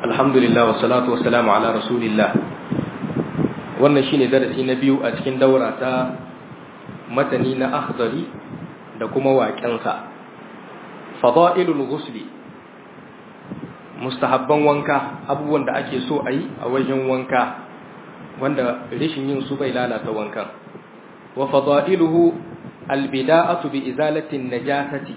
alhamdulillah wa salatu wa salamu ala rasulillah wannan shine darasi na biyu a cikin daura ta matani na akhdari da kuma waƙensa fada'ilul ghusli mustahabban wanka abubuwan da ake so a yi a wajen wanka wanda rashin yin su bai lalata wankan wa fada'iluhu albida'atu bi izalati najasati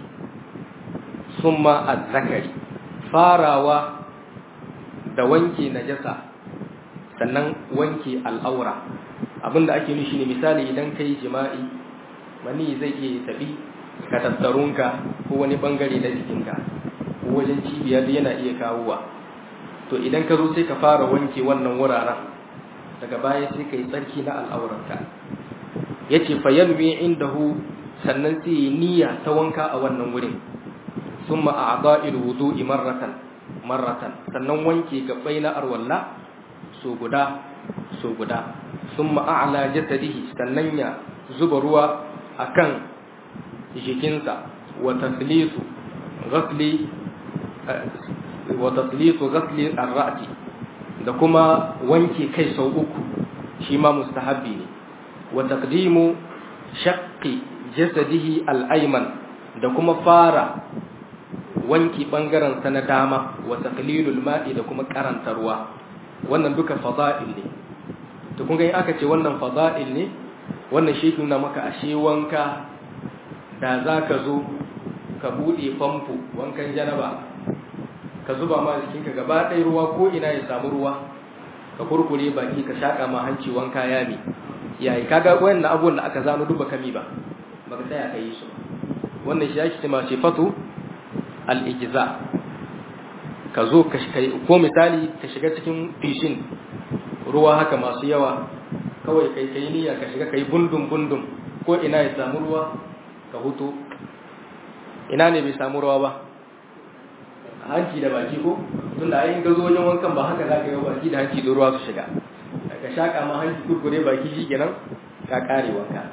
summa az-zakari farawa da wanke najasa sannan wanke al'aura abinda ake nufi ne misali idan kai jima'i mani zai iya tabi ka tattarunka ko wani bangare na jikinka ko wajen cibiya yana iya kawowa to idan ka zo sai ka fara wanke wannan wuraren daga baya sai ka yi tsarki na al'auranka ya ce fayanwi indahu sannan sai yi niyya ta wanka a wannan wurin sun ma'a'adha'il wudu'i marratan marratan sannan wanke gabbai na arwalla so guda so guda sun ma'a'ala jasadihi sannan ya zuba ruwa akan jikinsa wa taslisu ghasli wa taslisu ghasli ar-ra'si da kuma wanke kai sau uku shi ma mustahabbi ne wa taqdimu shaqqi jasadihi al-ayman da kuma fara wanki bangaren sa na dama wa taqlilul ma'i da kuma karanta ruwa wannan duka fada'il ne to kun ga in aka ce wannan fada'il ne wannan shi nuna maka ashe wanka da zaka zo ka bude famfo wankan janaba ka zuba ma jikinka gaba ɗaya ruwa ko ina ya samu ruwa ka kurkure baki ka shaka ma hanci wanka yami yayi kaga wayannan abubuwan da aka zano duba kami ba baka tsaya ka yi su wannan shi yake cewa sifatu al-ijza ka zo ka ko misali ka shiga cikin fishin ruwa haka masu yawa kawai kai kai niyya ka shiga kai bundum bundum ko ina ya samu ruwa ka hutu ina ne bai samu ruwa ba hanci da baki ko tunda ayin gazo wajen wankan ba haka za ka yi baki da hanci da ruwa su shiga ka shaka ma hanci kurkure baki shi kenan ka kare wanka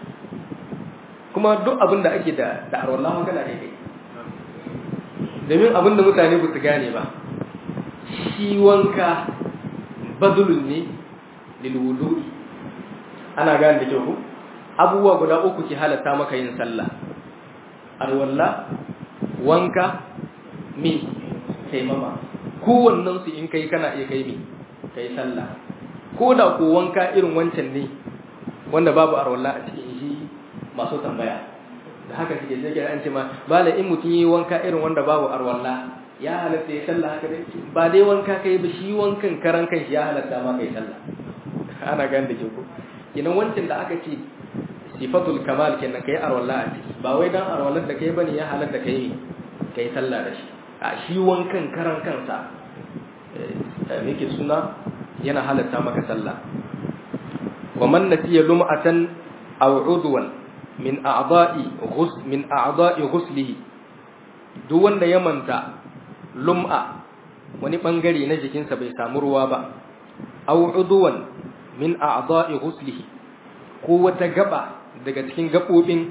kuma duk abin da ake da da arwallah wanka na daidai domin abin da mutane ba su gane ba shi wanka badulun ne lil wudu'i ana gane da kyau abubuwa guda uku ke halatta maka yin sallah arwallah wanka mi taimama kowannen su in kai kana iya kai mi kai sallah ko da ko wanka irin wancan ne wanda babu arwalla a cikin shi masu tambaya da haka suke sai an ce ma bala in mutum yi wanka irin wanda babu arwalla ya halatta ya sallah haka dai ba dai wanka kai ba shi wankan karan kan shi ya halatta ma kai sallah ana gane da ke ko kenan wancan da aka ce sifatul kamal kenan kai arwalla a ciki ba wai dan arwallar da kai bane ya halatta kai kai sallah da shi a shi wankan karan kansa yake suna yana halatta maka sallah wa man nasiya lum'atan aw udwan min a'da'i ghus min a'da'i ghuslihi duk wanda ya manta lum'a wani bangare na jikinsa bai samu ruwa ba aw udwan min a'da'i ghuslihi ko wata gaba daga cikin gabobin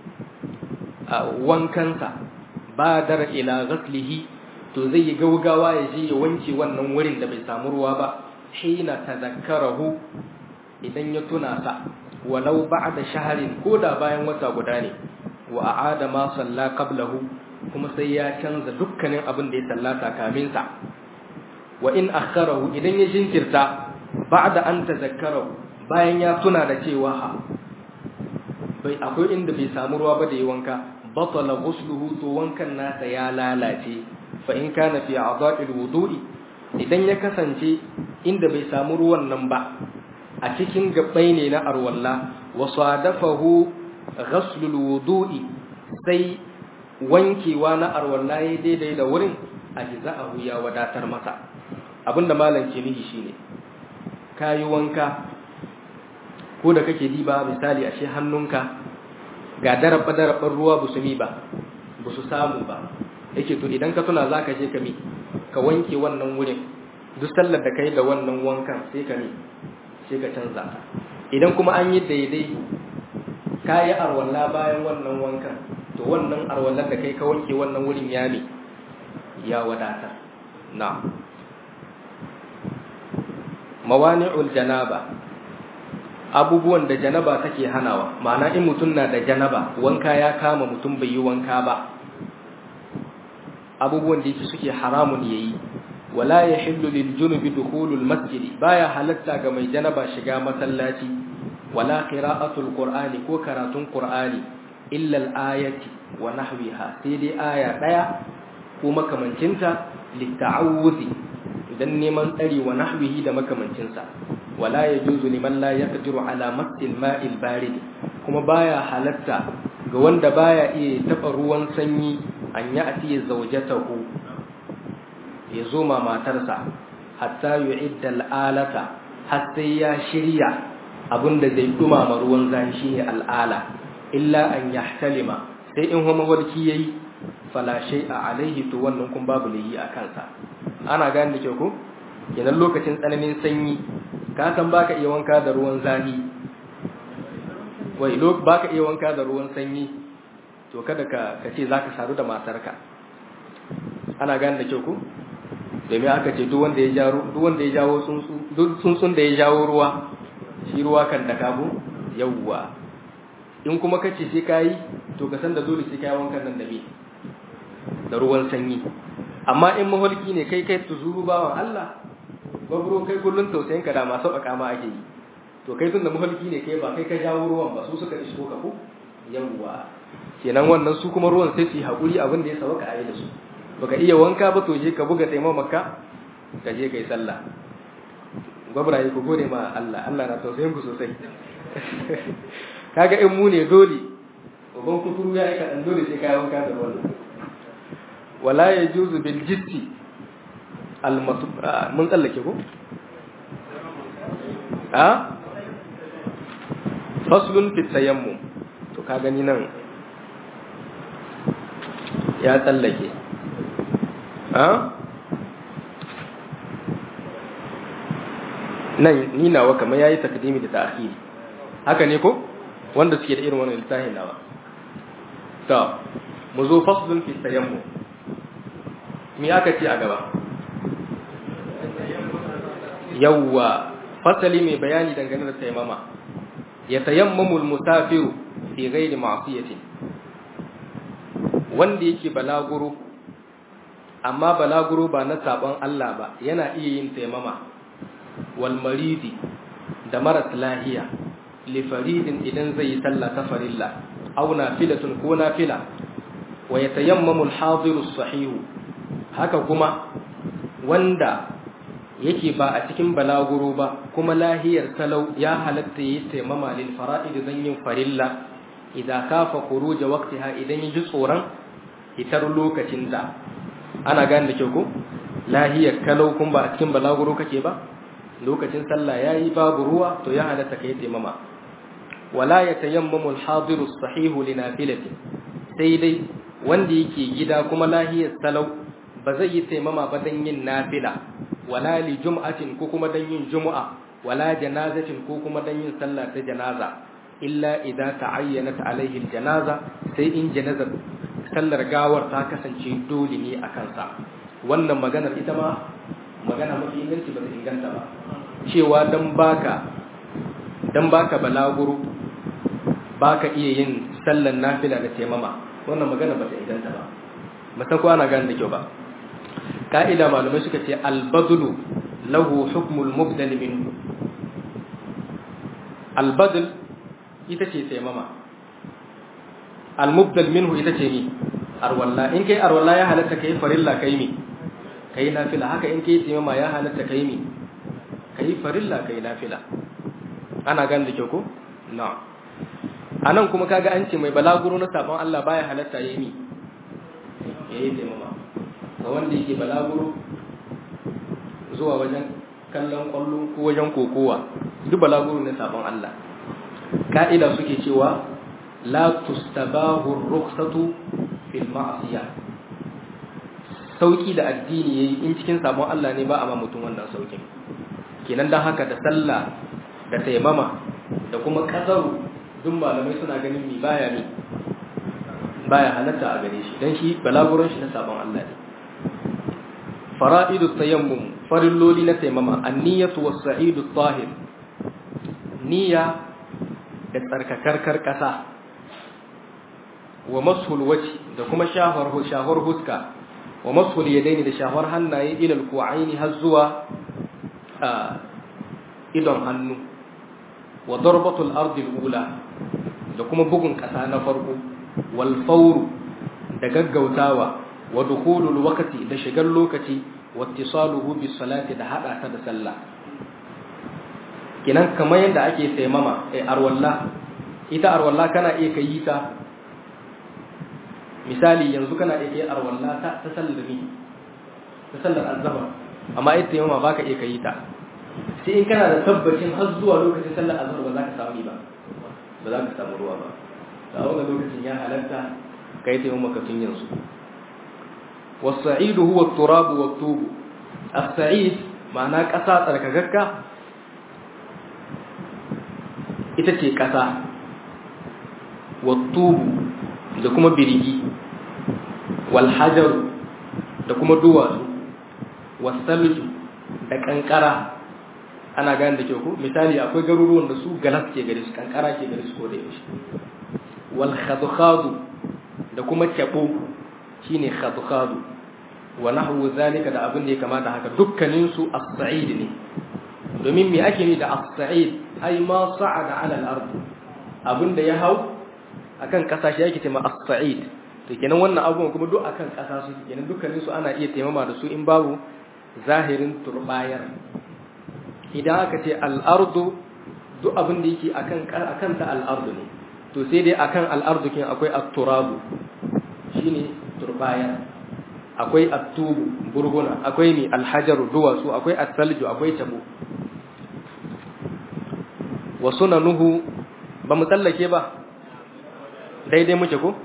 wankansa badar ila ghaslihi to zai yi gaugawa ya je ya wanke wannan wurin da bai samu ruwa ba hina tadhakkarahu idan ya tuna sa walau ba'da shahrin ko da bayan wata guda ne wa a'ada ma salla qablahu kuma sai ya canza dukkanin abin da ya sallata kamin sa wa in akharahu idan ya jinkirta ba'da an tadhakkarahu bayan ya tuna da cewa bai akwai inda bai samu ruwa ba da yi wanka batala ghusluhu to wankan nasa ya lalace fa in kana fi a'dha'il wudu'i idan ya kasance inda bai samu ruwan nan ba a cikin gabbai ne na arwalla wa sadafahu ghaslul wudu'i sai wankewa na arwalla ya daidai da wurin ajza'ahu ya wadatar masa abinda malam ke nihi shine kayi wanka ko da kake diba misali ashe hannunka ga darabba-darabban ruwa ba su mi ba ba su samu ba yake to idan ka tuna za ka je ka mi ka wanke wannan wurin duk sallar da ka yi da wannan wankan sai ka mi sai ka canza idan kuma an yi daidai ka yi arwalla bayan wannan wankan to wannan arwallar da kai ka wanke wannan wurin ya mi ya wadata na mawani'ul janaba abubuwan da janaba take hanawa ma'ana in mutum na da janaba wanka ya kama mutum bai yi wanka ba abubuwan da yake suke haramun yayi wala yahillu lil junubi dukhulul masjid baya halatta ga mai janaba shiga masallaci wala qira'atul qur'ani ko karatun qur'ani illa al-ayati wa nahwiha sai dai aya daya ko makamancinta litta'awuzi idan neman tsari wa nahwihi da makamancinsa wala yajuzu liman la yaqdiru ala masil ma'il barid kuma baya halatta ga wanda baya iya taba ruwan sanyi an ya ati zawjatahu ya zo ma matarsa hatta yu'idda al'alata har sai ya shirya abinda zai dumama ruwan zafi shine al'ala illa an yahtalima sai in homa warki yayi fala shay'a alaihi to wannan kun babu layi a kansa ana gane da kyau ko idan lokacin tsananin sanyi ka san baka iya wanka da ruwan zafi wai lok baka iya wanka da ruwan sanyi to kada ka ka ce zaka saru da matarka ana gane da kyau ko domin aka ce duk wanda ya jawo duk wanda ya jawo tsuntsu duk tsuntsun da ya jawo ruwa shi ruwa kan da kabo yawwa in kuma kace sai kai to ka san da dole sai kai wankan nan da me da ruwan sanyi amma in maholki ne kai kai tuzuru bawan Allah babro kai kullun tausayin ka da ma sauƙaƙa ma ake yi to kai tun da maholki ne kai ba kai ka jawo ruwan ba su suka isko ka ko yawwa kenan wannan su kuma ruwan sai su yi haƙuri abin da ya sauka a yi da su baka iya wanka ba to je ka buga taimamaka ka je kai sallah gwabraye ku gode ma Allah Allah na tausayin ku sosai kaga in mu ne dole uban kuturu ya aika dan dole sai kai wanka da wannan wala yajuzu bil jitti al mun tsallake ko a faslun fi tayammum to ka gani nan ya tsallake nan ni nawa kamar yayi takdimi da ta'khiri haka ne ko wanda suke da irin wannan littafin nawa to mu zo faslun fi tayammum me aka ce a gaba yawwa fasali mai bayani dangane da tayammama ya tayammamul musafiru fi ghairi ma'siyatin wanda yake balaguro amma balaguro ba na sabon Allah ba yana iya yin taimama wal maridi da maras lahiya li faridin idan zai yi sallah ta farilla aw nafilatun ko nafila wa yatayammamu al hadiru sahihu haka kuma wanda yake ba a cikin balaguro ba kuma lahiyar talau ya halatta yi taimama lil fara'id zan yin farilla idan kafa khuruja waqtiha idan yi tsoron hitar lokacin da ana gane da kyau ko lahiyar kalau kun ba a cikin balaguro kake ba lokacin sallah yayi babu ruwa to ya halatta kai taimama wala yatayammamu al-hadiru sahihu li nafilati sai dai wanda yake gida kuma lahiyar salau ba zai yi taimama ba dan yin nafila wala li jum'atin ko kuma dan yin jumu'a wala janazatin ko kuma dan yin sallah ta janaza illa idza ta'ayyanat alaihi al-janaza sai in janazar sallar gawar ta kasance dole ne a kansa wannan maganar ita ma magana mafi inganci ba ta inganta ba cewa dan baka dan baka balaguro baka iya yin sallar nafila da taimama wannan magana ba ta inganta ba musan ko ana gane da kyau ba ka'ida malamai suka ce albadlu lahu hukmul mubdal minhu albadl ita ce taimama almubdal minhu ita ce ni arwalla in kai arwalla ya halatta kai farilla kai mi kai nafila haka in kai taimama ya halatta kai mi kai farilla kai nafila ana gan da kyau ko na anan kuma kaga an ce mai balaguro na sabon Allah baya halatta yayi mi yayi taimama ga wanda yake balaguro zuwa wajen kallon kwallo ko wajen kokowa duk balaguro na sabon Allah ka'ida suke cewa la tustabahu rukhsatu fil ma'siyah sauki da addini yayi in cikin sabon Allah ne ba a ma mutum wannan saukin kenan dan haka da sallah da taimama da kuma kasaru duk malamai suna ganin mi baya ne baya halatta a gare shi dan shi balaguron shi na sabon Allah ne fara'idu tayammum farilloli na taimama an-niyyatu was-sa'idu tahir niyya da tsarkakarkar ƙasa wa mashul waci da kuma shahar shahar huska wa mashul yadaini da shahar hannaye ilal ku'aini har zuwa idon hannu wa darbatul ardi ula da kuma bugun ƙasa na farko wal fawru da gaggautawa wa dukhulul waqti da shigar lokaci wa ittisaluhu bis salati da hada ta da sallah kinan kamar yadda ake taimama ai arwalla ita arwalla kana iya kai ta misali yanzu kana iya kai arwalla ta ta sallami ta sallar azhar amma ita taimama baka iya kai ta sai in kana da tabbacin har zuwa lokacin sallar azhar ba za ka samu ba ba za ka samu ruwa ba da wannan lokacin ya halatta kai taimama kafin yanzu والسعيد هو التراب والطوب السعيد معناه ƙasa tsarkakakka ita ce ƙasa wattubu da kuma birigi walhajaru da kuma duwatsu wasalju da kankara ana gane da kyau ko misali akwai garuruwan da su galas ke gare su kankara ke gare su ko da yaushe wal khadkhadu da kuma kyabo shine khadkhadu wa nahwu zalika da abin da ya kamata haka dukkanin su as-sa'id ne domin me ake ni da as-sa'id ai ma sa'ada 'ala al-ard abin da ya hau akan kasa shi yake cewa as-sa'id to kenan wannan abubuwan kuma duk akan kasa su kenan dukkanin su ana iya taimama da su in babu zahirin turbayar idan aka ce al-ardu duk abin da yake akan akan ta al-ardu ne to sai dai akan al-ardu kin akwai at-turabu shine turbayar akwai at-tubu burguna akwai ni al-hajaru duwatsu akwai at-salju akwai tabo wa sunanuhu ba mu tsallake ba daidai muke ko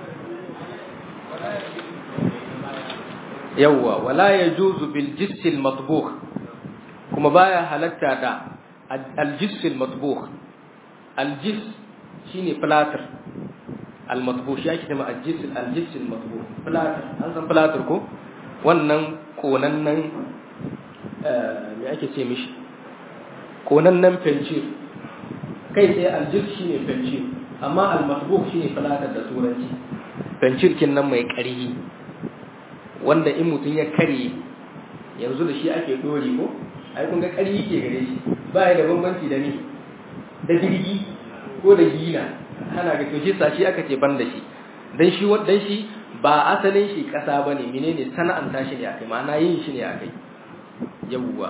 yawwa wala yajuzu bil jissil matbukh kuma baya halatta da al jissil matbukh al jis shine platter al matbukh shi ake cewa al jissil al jissil matbukh platter an san platter ko wannan konannan me ake ce mishi konannan fencir kai sai aljir shine fencir amma al-matbuq shine falatar da turanci fencirkin nan mai ƙarhi wanda in mutum ya kare yanzu da shi ake dori ko ai kun ga ƙarhi ke gare shi ba ya da bambanci da ni da jirgi ko da gina ana ga to shi sa shi aka ce ban da shi dan shi dan shi ba asalin shi ƙasa bane menene sana'anta shi ne akai ma'ana yin shi ne akai yawwa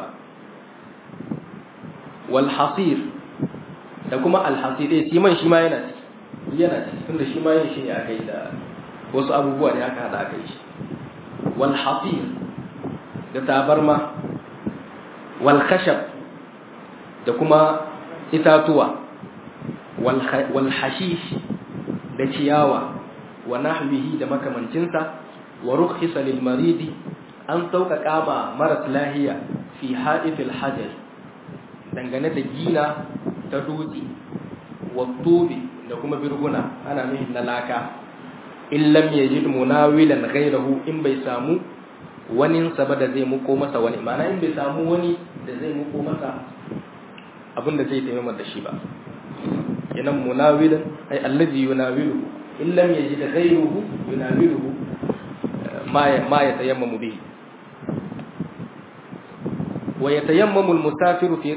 wal hasir da kuma alhasire shi man shi ma yana ciki yana ciki tunda shi ma yin shi ne aka yi da wasu abubuwa ne aka hada aka yi shi wal hasir da tabarma wal khashab da kuma itatuwa wal hashish da ciyawa wa nahwihi da makamancinsa wa rukhisa lil maridi an sauƙaƙa ma maras lahiya fi ha'ifil hajar dangane da gina ta dutse wattobi da kuma birguna ana nuhin na laka in lam yajid munawilan ghayrahu in bai samu wani saba da zai muko masa wani ma'ana in bai samu wani da zai muko masa abin da zai taimaka da shi ba kenan munawilan ay allazi yunawilu in lam yajid ghayruhu yunawiluhu ma ma yatayammamu bihi wa yatayammamu al-musafiru fi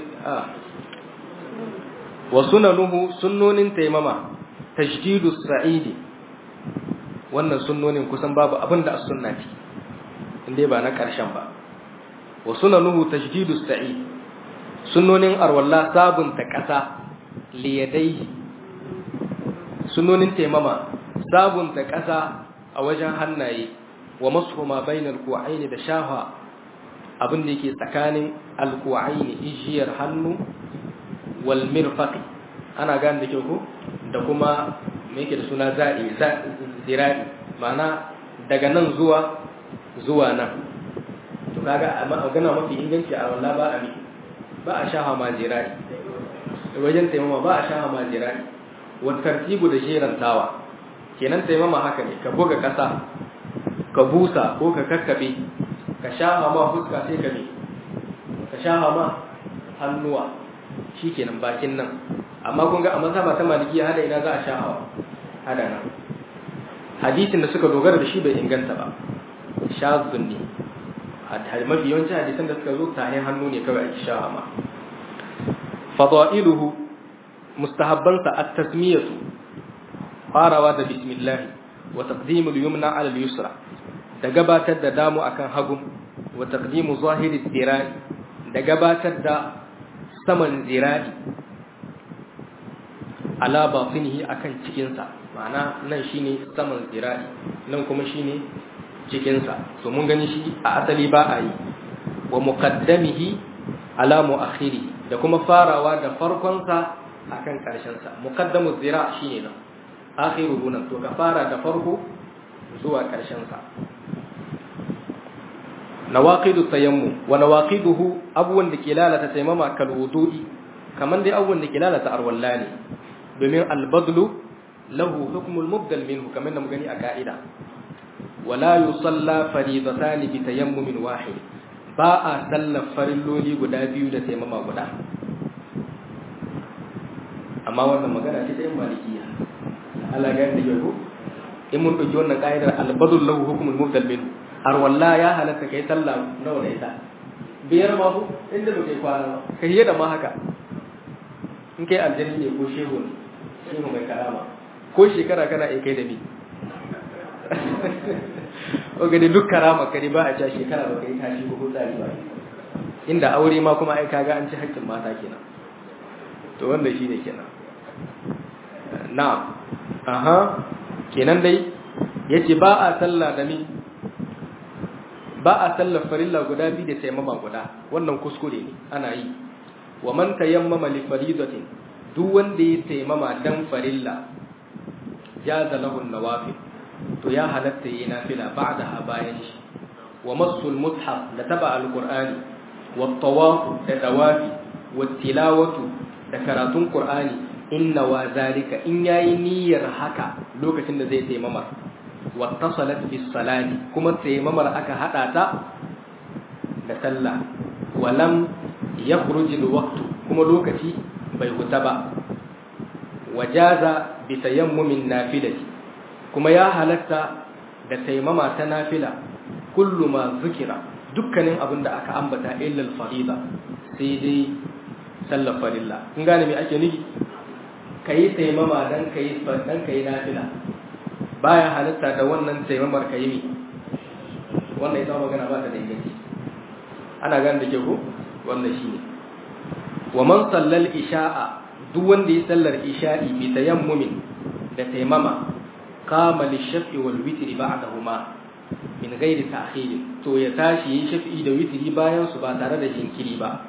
wa sunanuhu sunnonin taimama tajdidu sa'idi wannan sunnonin kusan babu abin da as-sunna ce inda ba na karshen ba wa sunanuhu tajdidu sa'id sunnonin arwalla sabunta kasa liyadai sunnonin taimama sabunta kasa a wajen hannaye wa masuhuma bainal ku'aini da shafa abin da yake tsakanin alku'aini ijiyar hannu wal mirfaqi ana gane da kyau ko da kuma me yake da suna za'i zira'i ma'ana daga nan zuwa zuwa nan to kaga magana mafi inganci a wallah ba a miki ba a shaha ma zira'i wajen taimama ba a shaha ma zira'i wa tartibu da sherantawa kenan taimama haka ne ka buga kasa ka busa ko ka kakkabe ka shaha ma fuska sai ka me ka shaha ma hannuwa shikenan bakin nan amma kun ga a mazhaba ta malikiya hada ina za a shahawa hada nan hadisin da suka dogara da shi bai inganta ba shazun ne mafi yawanci hadisan da suka zo tahin hannu ne kawai ake shaha ma fadailuhu mustahabbansa at-tasmiyatu farawa da bismillah wa taqdimul yumna ala al-yusra da gabatar da damu akan hagu wa taqdimu zahiri zira'i da gabatar da saman zira'i ala batinihi akan cikinsa ma'ana nan shine saman zira'i nan kuma shine cikinsa so mun gani shi a asali ba a yi wa muqaddamihi ala muakhiri da kuma farawa da farkonsa akan karshensa muqaddamu zira shine nan akhiruhu nan to ka fara da farko zuwa karshensa nawaqidu tayammum wa nawaqiduhu abuwan da ke lalata taimama kal wudu'i kaman dai abuwan da ke lalata arwalla ne domin albadlu lahu hukmul mubdal minhu kamar da mu gani a ka'ida wala yusalla faridatan bi tayammumin wahid ba a sallar farilloli guda biyu da taimama guda amma wannan magana ce ta yin malikiya Allah ga yadda yau in mun ɗauki wannan ka'idar albadul lahu hukmul mubdal minhu har walla ya halatta kai sallah nawa da ita biyar ma ku inda ba kai kwana ba kai da ma haka in kai aljanni ne ko shehu ne shehu mai karama ko shekara kana in kai da ni oga da duk karama ka ba a ca shekara ba kai tashi ko tsari ba inda aure ma kuma ai kaga an ci haƙƙin mata kenan to wanda shi ne kenan na'am aha kenan dai yace ba a sallah da ni ba a sallar farilla guda biyu da taimama guda wannan kuskure ne ana yi wa man tayammama li faridatin duk wanda ya taimama dan farilla jaza lahu nawafil to ya halatta yi nafila ba'daha bayan shi wa massul mushaf da taba alqur'ani wa tawaf da dawafi wa tilawatu da karatun qur'ani inna wa zalika in yayi niyyar haka lokacin da zai taimama wattasalat bis salati kuma taimamar aka hada ta da sallah walam yakhruj al waqt kuma lokaci bai huta ba wajaza bi tayammumin nafilati kuma ya halatta da taimama ta nafila kullu ma zikira dukkanin abin da aka ambata illa al farida sai dai sallar farilla kun gane me ake nufi kai taimama dan kai dan kai nafila baya halitta da wannan taimamar ka yi wannan ita magana ba ta da inganci ana gane da ke ku wannan shi ne wa man sallal isha'a duk wanda ya sallar isha'i bi tayammumin da taimama qama lishafi wal witri ba'dahuma min ghairi ta'khir to ya tashi yi shafi'i da witri bayan su ba tare da jinkiri ba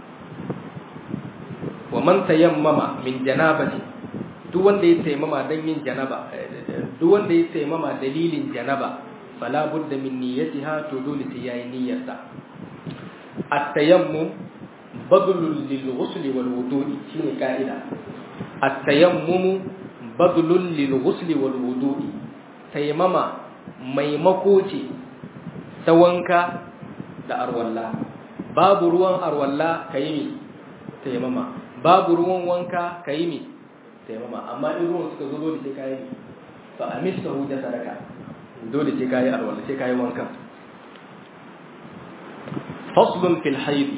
wa man tayammama min janabati duk wanda ya taimama dan yin janaba duk wanda ya taimama dalilin janaba fala budda min niyyatiha to dole sai yayi niyyarsa at-tayammum badlul lil ghusl wal wudu'i shine kaida at-tayammum badlul lil ghusl wal wudu'i taimama maimako ce ta wanka da arwalla babu ruwan arwalla kayi taimama babu ruwan wanka kayi mi taimama amma in ruwan suka zo dole sai kayi mi fa amistahu da sadaka dole sai kayi arwala sai kayi wanka faslun fil haid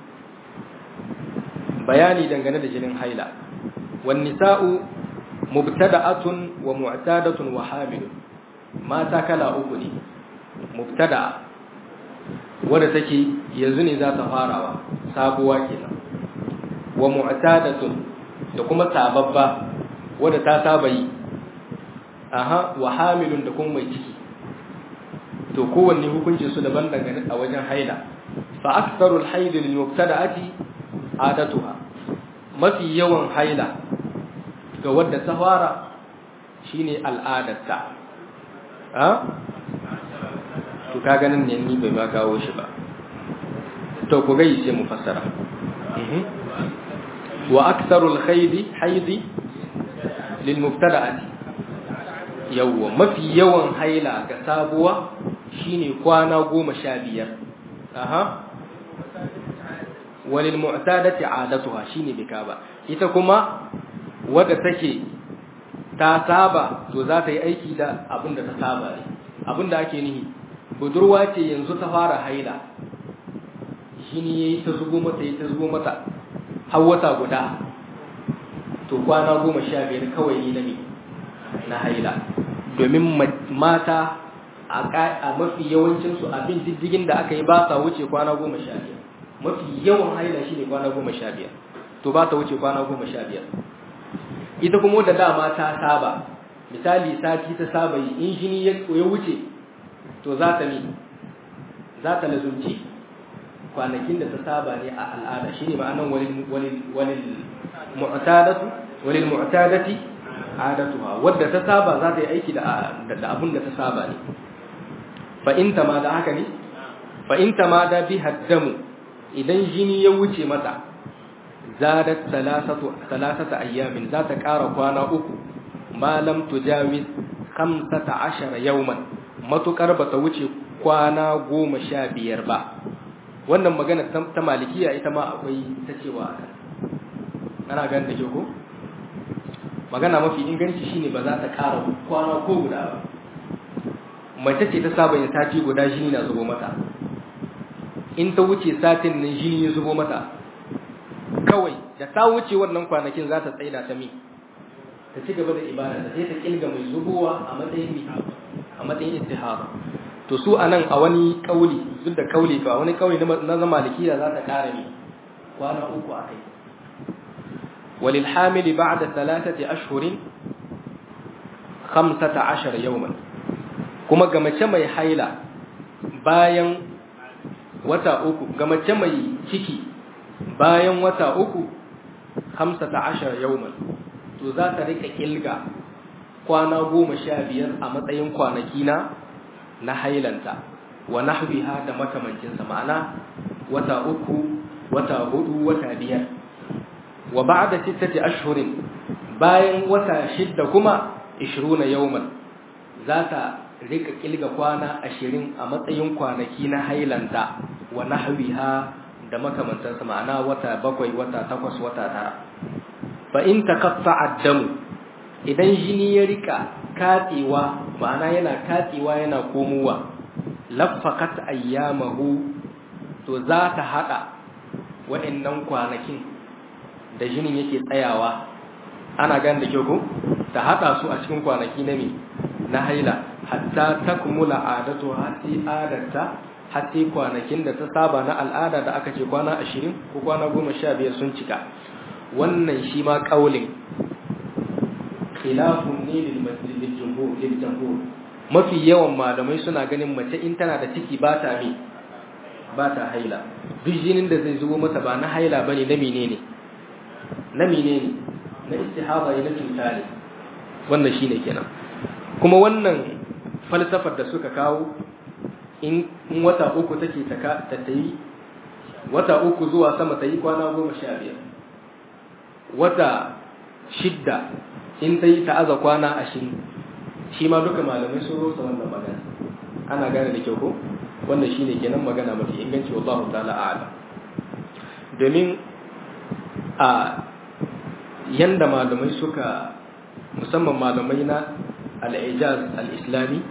bayani dangane da jinin haila wan nisa'u mubtada'atun wa mu'tadatun wa hamilun mata kala uku ne mubtada'a wadda take yanzu ne za ta farawa sabuwa kenan wa mu'tadatun da kuma sababba wadda ta saba yi aha wa hamilun da kuma mai ciki to kowanne hukuncin su daban dangane a wajen haila fa aktharul haid lil mubtada'ati adatuha mafi yawan haila ga wadda ta fara shine al'adarta ha to ka ganin ne ni bai ma kawo shi ba to ku gai sai mu fassara wa aktharul haidi haidi lil mubtada'ati yawwa mafi yawan haila ga sabuwa shine kwana goma sha biyar aha walil mu'tadati adatuha shine bika ba ita kuma wadda take ta saba to za ta yi aiki da abin da ta saba ne abin da ake nihi budurwa ce yanzu ta fara haila shine yayi ta zubo mata yayi ta zubo mata har wata guda to kwana goma sha biyar kawai ni na ne na haila domin mata a mafi yawancinsu abin diddigin da aka yi ba sa wuce kwana goma sha biyar mafi yawan haila shi ne kwana goma sha biyar to ba ta wuce kwana goma sha biyar ita kuma da dama ta saba misali sati ta saba yi in jini ya wuce to za ta ne za ta lazumci kwanakin da ta saba ne a al'ada shi ne ma'anan walil mu'tadatu walil mu'tadati adatuha wadda ta saba za ta yi aiki da abin da ta saba ne fa in ma da haka ne fa in ma da bi haddamu idan jini ya wuce mata zadat salasatu salasata ayyamin za ta ƙara kwana uku ma lam tujawiz 15 yawman matukar ba ta wuce kwana goma sha biyar ba wannan magana ta malikiya ita ma akwai ta cewa akan ana ganin da ke ko magana mafi inganci shine ba za ta ƙara kwana ko guda ba mace ce ta saba yin sati guda jini na zubo mata in ta wuce satin nan jini ya zubo mata kawai da ta wuce wannan kwanakin za ta tsaida ta mi ta ci gaba da ibada ta sai ta kilga mai zubowa a matsayin mi a matsayin istihara to su anan a wani kauli duk da kauli ba wani kauli na zama malikiya za ta ƙara mi kwana uku a kai وللحامل بعد ثلاثة أشهر خمسة عشر يوما كما قمت mai haila bayan wata uku gamace mai ciki bayan wata uku hamsata ashar yauman to za ta rika kilga kwana goma sha biyar a matsayin kwanaki na na hailanta wa nahwiha da makamancinsa ma'ana wata uku wata hudu wata biyar wa ba'da sittati ashhurin bayan wata shidda kuma 20 yawman za ta rika kilga kwana 20 a matsayin kwanaki na hailanta wa nahwiha da makamantansa ma'ana wata bakwai wata takwas wata tara fa in taqatta'a damu idan jini ya rika katsewa ma'ana yana katsewa yana komowa laffaqat ayyamahu to za ta hada wa'annan kwanakin da jinin yake tsayawa ana gane da kyau ko ta hada su a cikin kwanaki na me na haila hatta takmula adatu hati adatta hati kwanakin da ta saba na al'ada da aka ce kwana 20 ko kwana 15 sun cika wannan shi ma kaulin khilafun ne lil masjid lil jumhur lil jumhur mafi yawan malamai suna ganin mace in tana da ciki ba ta me ba ta haila duk jinin da zai zubo mata ba na haila bane na menene na menene na istihaba ne na cuta ne wannan shine kenan kuma wannan falsafar da suka kawo in wata uku take ta ta yi wata uku zuwa sama ta yi kwana goma sha biyar wata shidda in ta yi ta'aza kwana ashirin shi ma duka malamai sun rosa wannan magana ana gane da kyau ko wannan shine kenan magana mafi inganci wallahu ta'ala a'lam domin a yanda malamai suka musamman malamai na al-ijaz al-islami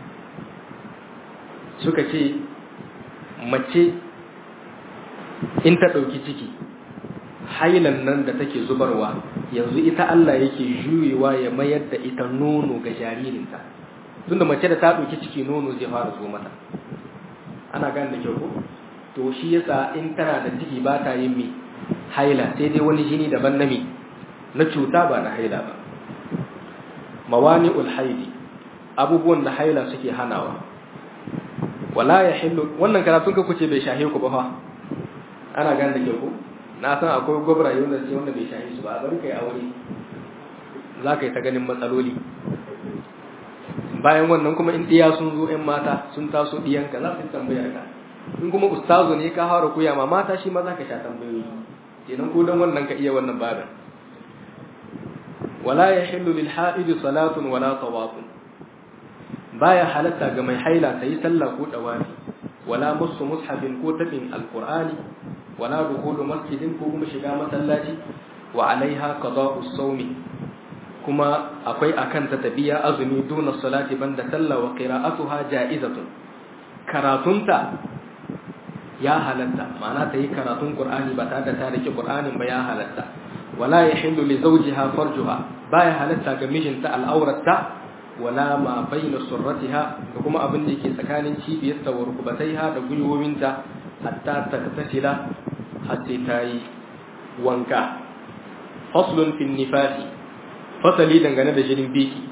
suka ce mace in ta ɗauki ciki hailan nan da take zubarwa yanzu ita Allah yake juyewa ya mayar da ita nono ga jaririnta tunda mace da ta ɗauki ciki nono zai fara zo mata ana gane da kyau ko to shi yasa in tana da ciki ba ta yin mi haila sai dai wani jini daban na mi na cuta ba na haila ba mawani'ul haidi abubuwan da haila suke hanawa wala ya hillu wannan karatun ka kuce bai shahe ku ba fa ana gane da kyau ko na san akwai gwabra yau da ce wanda bai shahi su ba bari kai aure za ka yi ta ganin matsaloli bayan wannan kuma in ɗiya sun zo ‘yan mata sun taso ɗiyanka za su tambayar ka in kuma ustazo ne ka fara koya ma mata shi ma za ka sha tambayoyi kenan ko dan wannan ka iya wannan babin wala ya hillu lil ha'idi salatun wala tawafun baya halatta ga mai haila ta yi sallah ko dawafi wala musu mushafin ko tabin alqur'ani wala dukhulu masjidin ko kuma shiga masallaci wa alaiha qada'u sawmi kuma akwai akan ta tabiya azumi duna salati banda sallah wa qira'atuha ja'izatun karatunta ya halatta ma'ana ta yi karatun qur'ani ba tare da ta rike qur'anin ba ya halatta wala yahillu li zawjiha farjuha baya halatta ga mijinta al'auratta wala ma bayna surratiha da kuma abin da yake tsakanin cibiyarta wa rukubataiha da gwiwowinta hatta taktasila har sai ta yi wanka faslun fin nifasi fasali dangane da jinin biki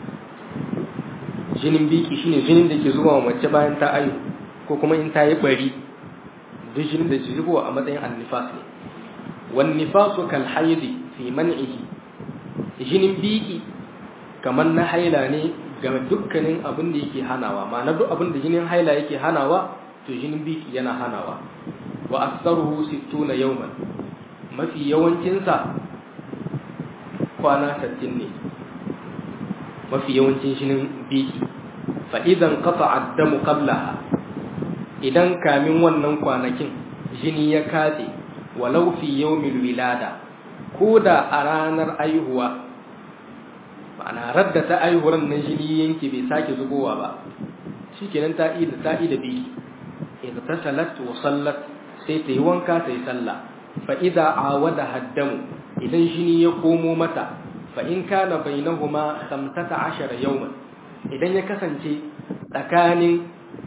jinin biki shine jinin da ke zuwa mace bayan ta ayu ko kuma in ta yi bari duk jinin da ke zuwa a matsayin annifas ne wan nifasu kal haidi fi man'ihi jinin biki kamar na haila ne ga dukkanin abin da yake hanawa ma'ana duk abin da jinin haila yake hanawa to jinin biki yana hanawa wa aktsaruhu 60 yawman mafi yawancinsa kwana 60 ne mafi yawancin shinin biki fa idan qata'a ad-damu qablaha idan kamin wannan kwanakin jini ya katse walau fi yawmil wilada koda a ranar aihuwa ma'ana radda ta aihuwar nan jini yanke bai sake zubowa ba shikenan ta ida ta ida biki idan ta salat wa sallat sai ta yi wanka ta yi sallah fa idza awada haddamu idan jini ya komo mata fa in kana bainahuma 15 yawman idan ya kasance tsakanin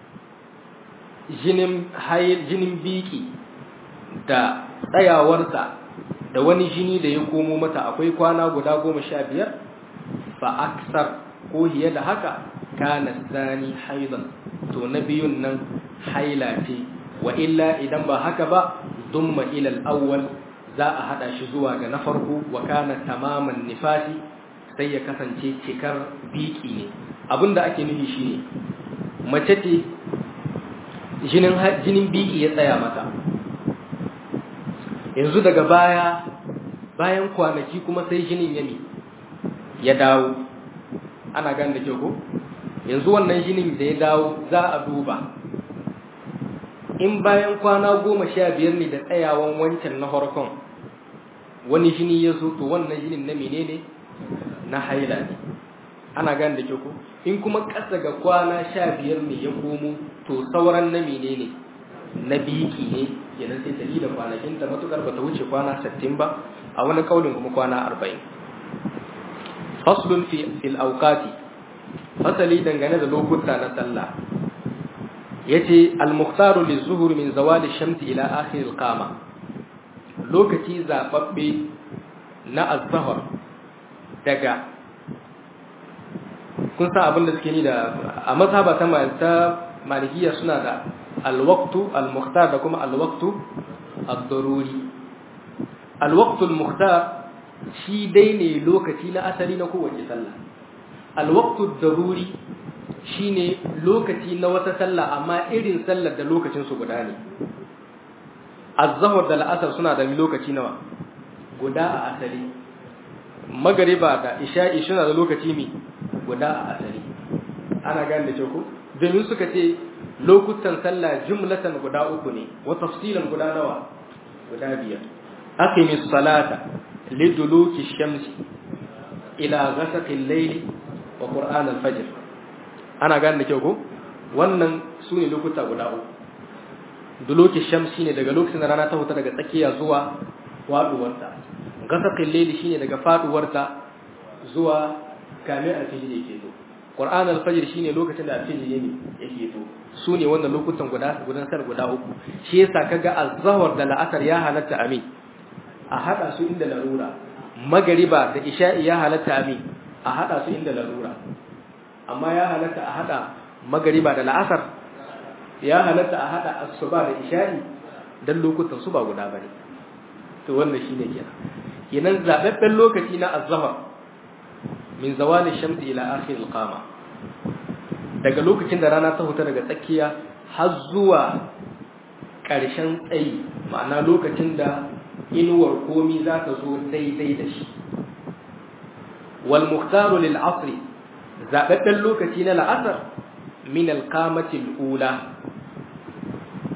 jinin hayil jinin biki da tsayawarsa da wani jini da ya komo mata akwai kwana guda goma sha biyar fa aksar ko hiye da haka kana zani haidan to na biyun nan haila ce wa illa idan ba haka ba dumma ila al-awwal za a hada shi zuwa ga na farko wa kana tamaman nifasi sai ya kasance cikar biki ne abinda ake nufi shine mace ce jinin jinin biki ya tsaya mata yanzu daga baya bayan kwanaki kuma sai jinin ya mi ya dawo ana gan da ke ko yanzu wannan jinin da ya dawo za a duba in bayan kwana goma sha biyar ne da tsayawan wancan na harkon wani jini ya zo to wannan jinin na menene na haila ne ana gan da ke ko in kuma ƙasa ga kwana sha biyar ne ya komo to sauran na menene na biki ne kenan sai ta da kwanakin ta matukar bata wuce kwana 60 ba a wani kaulin kuma kwana 40 faslun fi fil awqati fasali dangane da lokuta na sallah yace al mukhtaru lizuhur min zawali shamsi ila akhir al qama lokaci zababbe na az-zuhr daga kun san abin da suke ni da a mazhaba ta malikiya suna da alwaktu almukhtar da kuma alwaktu ad-daruri alwaktu almukhtar shi dai ne lokaci na asali na kowace sallah alwaktu ad-daruri shine lokaci na wata sallah amma irin sallar da lokacin su guda ne az-zuhr da al-asr suna da lokaci nawa guda a asali magariba da isha'i suna da lokaci mi guda a asali ana gane da ko domin suka ce lokutan sallah jumlatan guda uku ne wa tafsilan guda nawa guda biyar aqimi salata liduluki shamsi ila ghasaqi al-layli wa qur'an al-fajr ana gane da kyau ko wannan sune lokuta guda uku duluki shamsi ne daga lokacin da rana ta huta daga tsakiya zuwa faduwarta ghasaqi al-layli shine daga faduwarta zuwa kamin al-fajr yake zo Qur'an al-Fajr shine lokacin da alfijir ne yake to su ne wannan lokutan guda gudan sar guda uku shi yasa kaga az-zuhr da la'asar ya halatta amin a hada su inda larura magariba da isha'i ya halatta amin a hada su inda larura amma ya halatta a hada magariba da la'asar ya halatta a hada asuba da isha'i dan lokutan su ba guda bane to wannan shine kenan kenan zababben lokaci na az-zuhr min zawali shamsi ila akhir al-qama daga lokacin da rana ta huta daga tsakiya har zuwa ƙarshen tsayi ma'ana lokacin da inuwar komi za ta zo daidai da shi wal muhtaru lil asr zababben lokaci na la'asar min al-qamati al-ula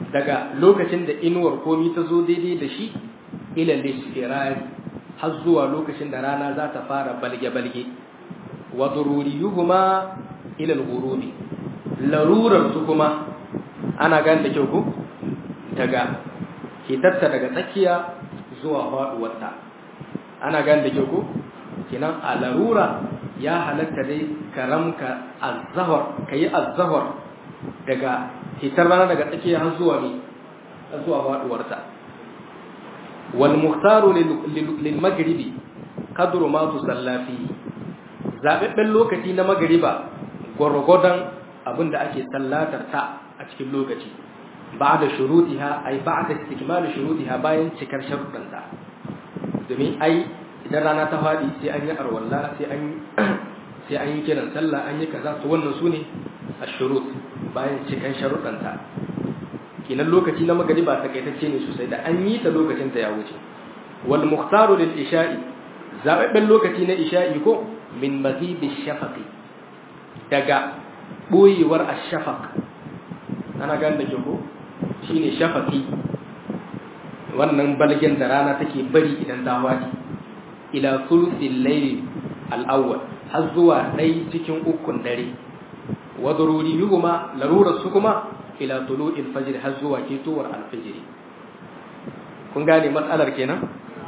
daga lokacin da inuwar komi ta zo daidai da shi ila lisfirari har zuwa lokacin da rana za ta fara balge-balge wa dururiyuhuma ila al-ghurubi larurar su kuma ana gane da kyau ko daga hitarta daga tsakiya zuwa faduwarta ana gane da kyau ko kinan a larura ya halatta dai karamka azzahar kayi azzahar daga hitar rana daga tsakiya har zuwa ne har zuwa faduwarta wal muhtaru lil maghribi qadru ma tusalla fi zababben lokaci na magriba gwargwadon abinda ake sallatar ta a cikin lokaci ba'da shurutiha ay ba'da istikmal shurutiha bayan cikar sharuɗanta domin ai idan rana ta faɗi sai an yi arwalla sai an sai an yi kiran sallah an yi kaza to wannan sune ashurut bayan cikan sharuɗanta kinan lokaci na magariba takaitacce ne sosai da an yi ta lokacin ta ya wuce wal mukhtaru lil isha'i zababben lokaci na isha'i ko min maghribi shafaqi daga boyewar ash-shafaq ana gane da ko shine shafaqi wannan balgen da rana take bari idan ta wadi ila thuluthil layl al-awwal har zuwa ɗai cikin ukun dare wa daruriyuhuma larurar su kuma ila tulu'il fajr har zuwa ketowar al-fajr kun gane matsalar kenan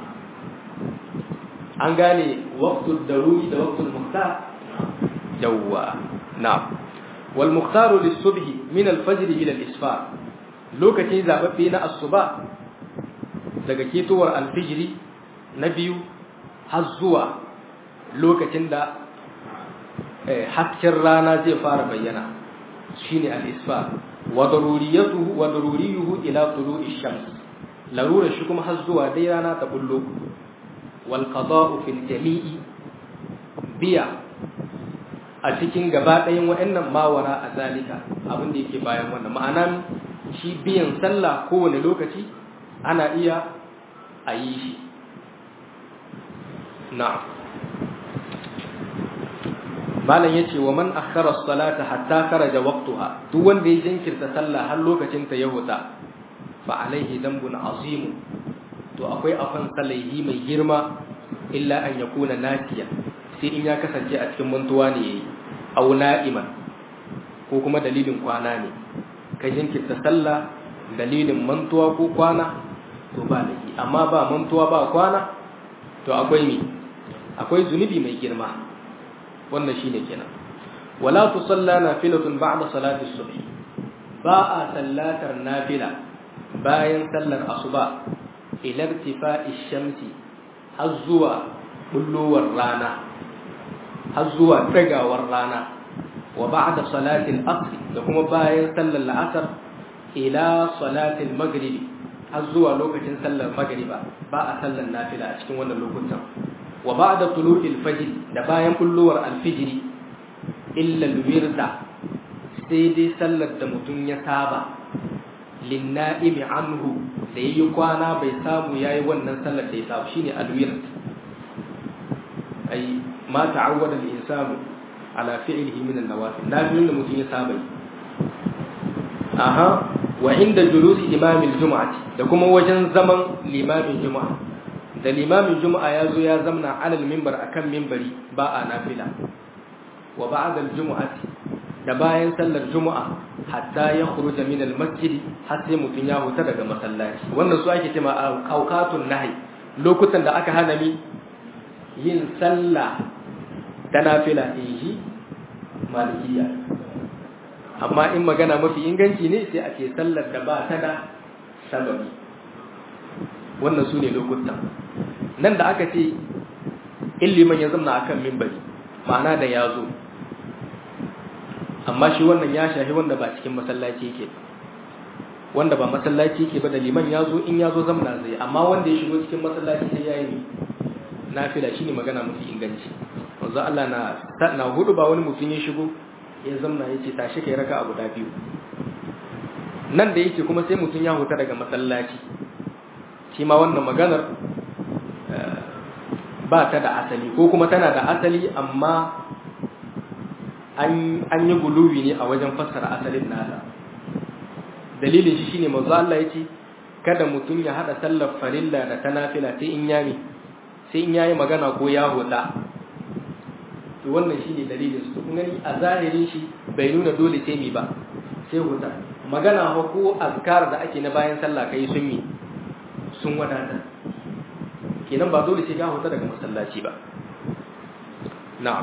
an gane waqtul daruri da waqtul muhtar yawwa na'am wal muhtaru lis-subhi min al-fajr ila al-isfar lokaci zababbe na asuba daga ketowar al-fajr na biyu har zuwa lokacin da hasken rana zai fara bayyana shine al-isfar wa daruriyatuhu wa daruriyuhu ila tulu'i shams larura shi kuma har zuwa dai rana ta bullo wal qada'u fil jami'i biya a cikin gaba ɗayan waɗannan mawara a zalika abin da yake bayan wannan ma'ana shi biyan sallah kowane lokaci ana iya a yi shi na'am malam yace wa man akhara as-salata hatta kharaja waqtaha duk wanda ya jinkirta sallah har lokacin ta ya huta fa alaihi dambun azim to akwai afan salaihi mai girma illa an yakuna nasiya sai in ya kasance a cikin mantuwa ne yayi aw na'iman ko kuma dalilin kwana ne ka jinkirta sallah dalilin mantuwa ko kwana to ba laifi amma ba mantuwa ba kwana to akwai me akwai zunubi mai girma wannan shine kenan wala tusalla nafilatun ba'da salati subh ba a sallatar nafila bayan sallar asuba ila irtifa'i shamsi har zuwa bullowar rana har zuwa tagawar rana wa ba'da salati al-asr da kuma bayan sallar la'asar ila salati al-maghrib har zuwa lokacin sallar magriba ba a sallar nafila a cikin wannan lokutan wa ba'da tulu'il fajr da bayan bullowar alfijiri illa alwirda sai dai sallar da mutum ya saba linna'imi anhu da yayi kwana bai samu yayi wannan sallar da ya saba shine alwird ai ma ta'awwada al-insanu ala fi'lihi min an-nawafil nafilun da mutum ya saba aha wa inda julusi imamil jumu'ati da kuma wajen zaman limamin juma'a da limamin juma'a ya zo ya zamna alal mimbar akan mimbari ba a nafila wa ba'da al-jumu'ati da bayan sallar juma'a hatta ya khuruja min al-masjid har sai mutun ya huta daga masallaci wannan su ake cewa awqatun nahi lokutan da aka hana mi yin sallah ta nafila inji malikiya amma in magana mafi inganci ne sai a ce sallar da ba ta da sababi wannan su ne lokutan nan da aka ce illiman ya zamna akan mimbari ma'ana da ya zo amma shi wannan ya shahi wanda ba cikin masallaci yake wanda ba masallaci yake ba da liman ya zo in ya zo zamna zai amma wanda ya shigo cikin masallaci sai ya yi nafila shine magana mafi inganci wanzu Allah na na hudu ba wani mutum ya shigo ya zamna ya ce tashi kai raka a guda biyu nan da yake kuma sai mutum ya huta daga masallaci shi ma wannan maganar ba ta da asali ko kuma tana da asali amma an yi guluwi ne a wajen fassara asalin nasa dalilin shi shine manzo Allah yace kada mutum ya hada sallar farilla da ta nafila sai in yami sai in yayi magana ko ya hoda to wannan shine dalilin su kun gani a zahirin shi bai nuna dole sai mi ba sai hoda magana fa ko azkar da ake na bayan sallah kai sun mi sun wadata kenan ba dole sai ka hoda daga masallaci ba na'am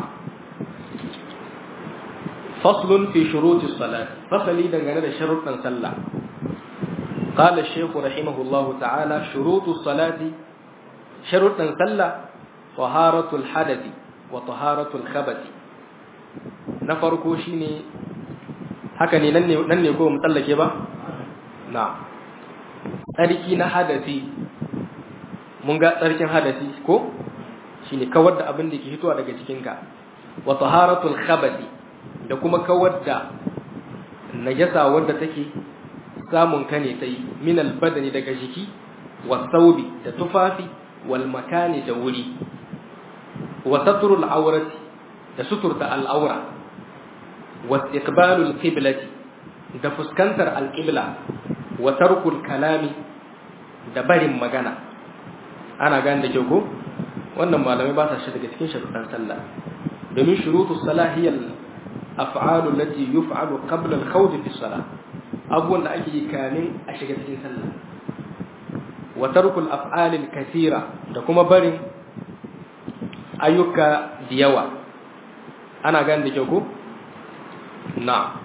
faslun fi shurutis salat fasali dangane da sharuɗan sallah قال الشيخ رحمه الله تعالى شروط الصلاة شروط صلى طهارة الحدث وطهارة الخبث نفرقو شيني haka ne nan ne ko mu tsallake ba na tsarki na hadasi mun ga tsarkin hadasi ko shine kawar da abin da ke fitowa daga cikinka wa taharatul khabasi da kuma kawar da najasa wadda take samun ka ne ta yi min albadani daga jiki wa saubi da tufafi wal makani da wuri wa saturul aurati da suturta al'aura wa istiqbalul qiblati da fuskantar alqibla wa tarkul kalami da barin magana ana gane da kyau ko wannan malamai ba sa shi daga cikin sharuɗan sallah domin shurutus salahiyal af'alu allati yuf'alu qabla al-khawd fi salah abubuwan da ake yi kamin a shiga cikin sallah wa tarkul af'alil kathira da kuma barin ayyuka da yawa ana gane da kyau ko na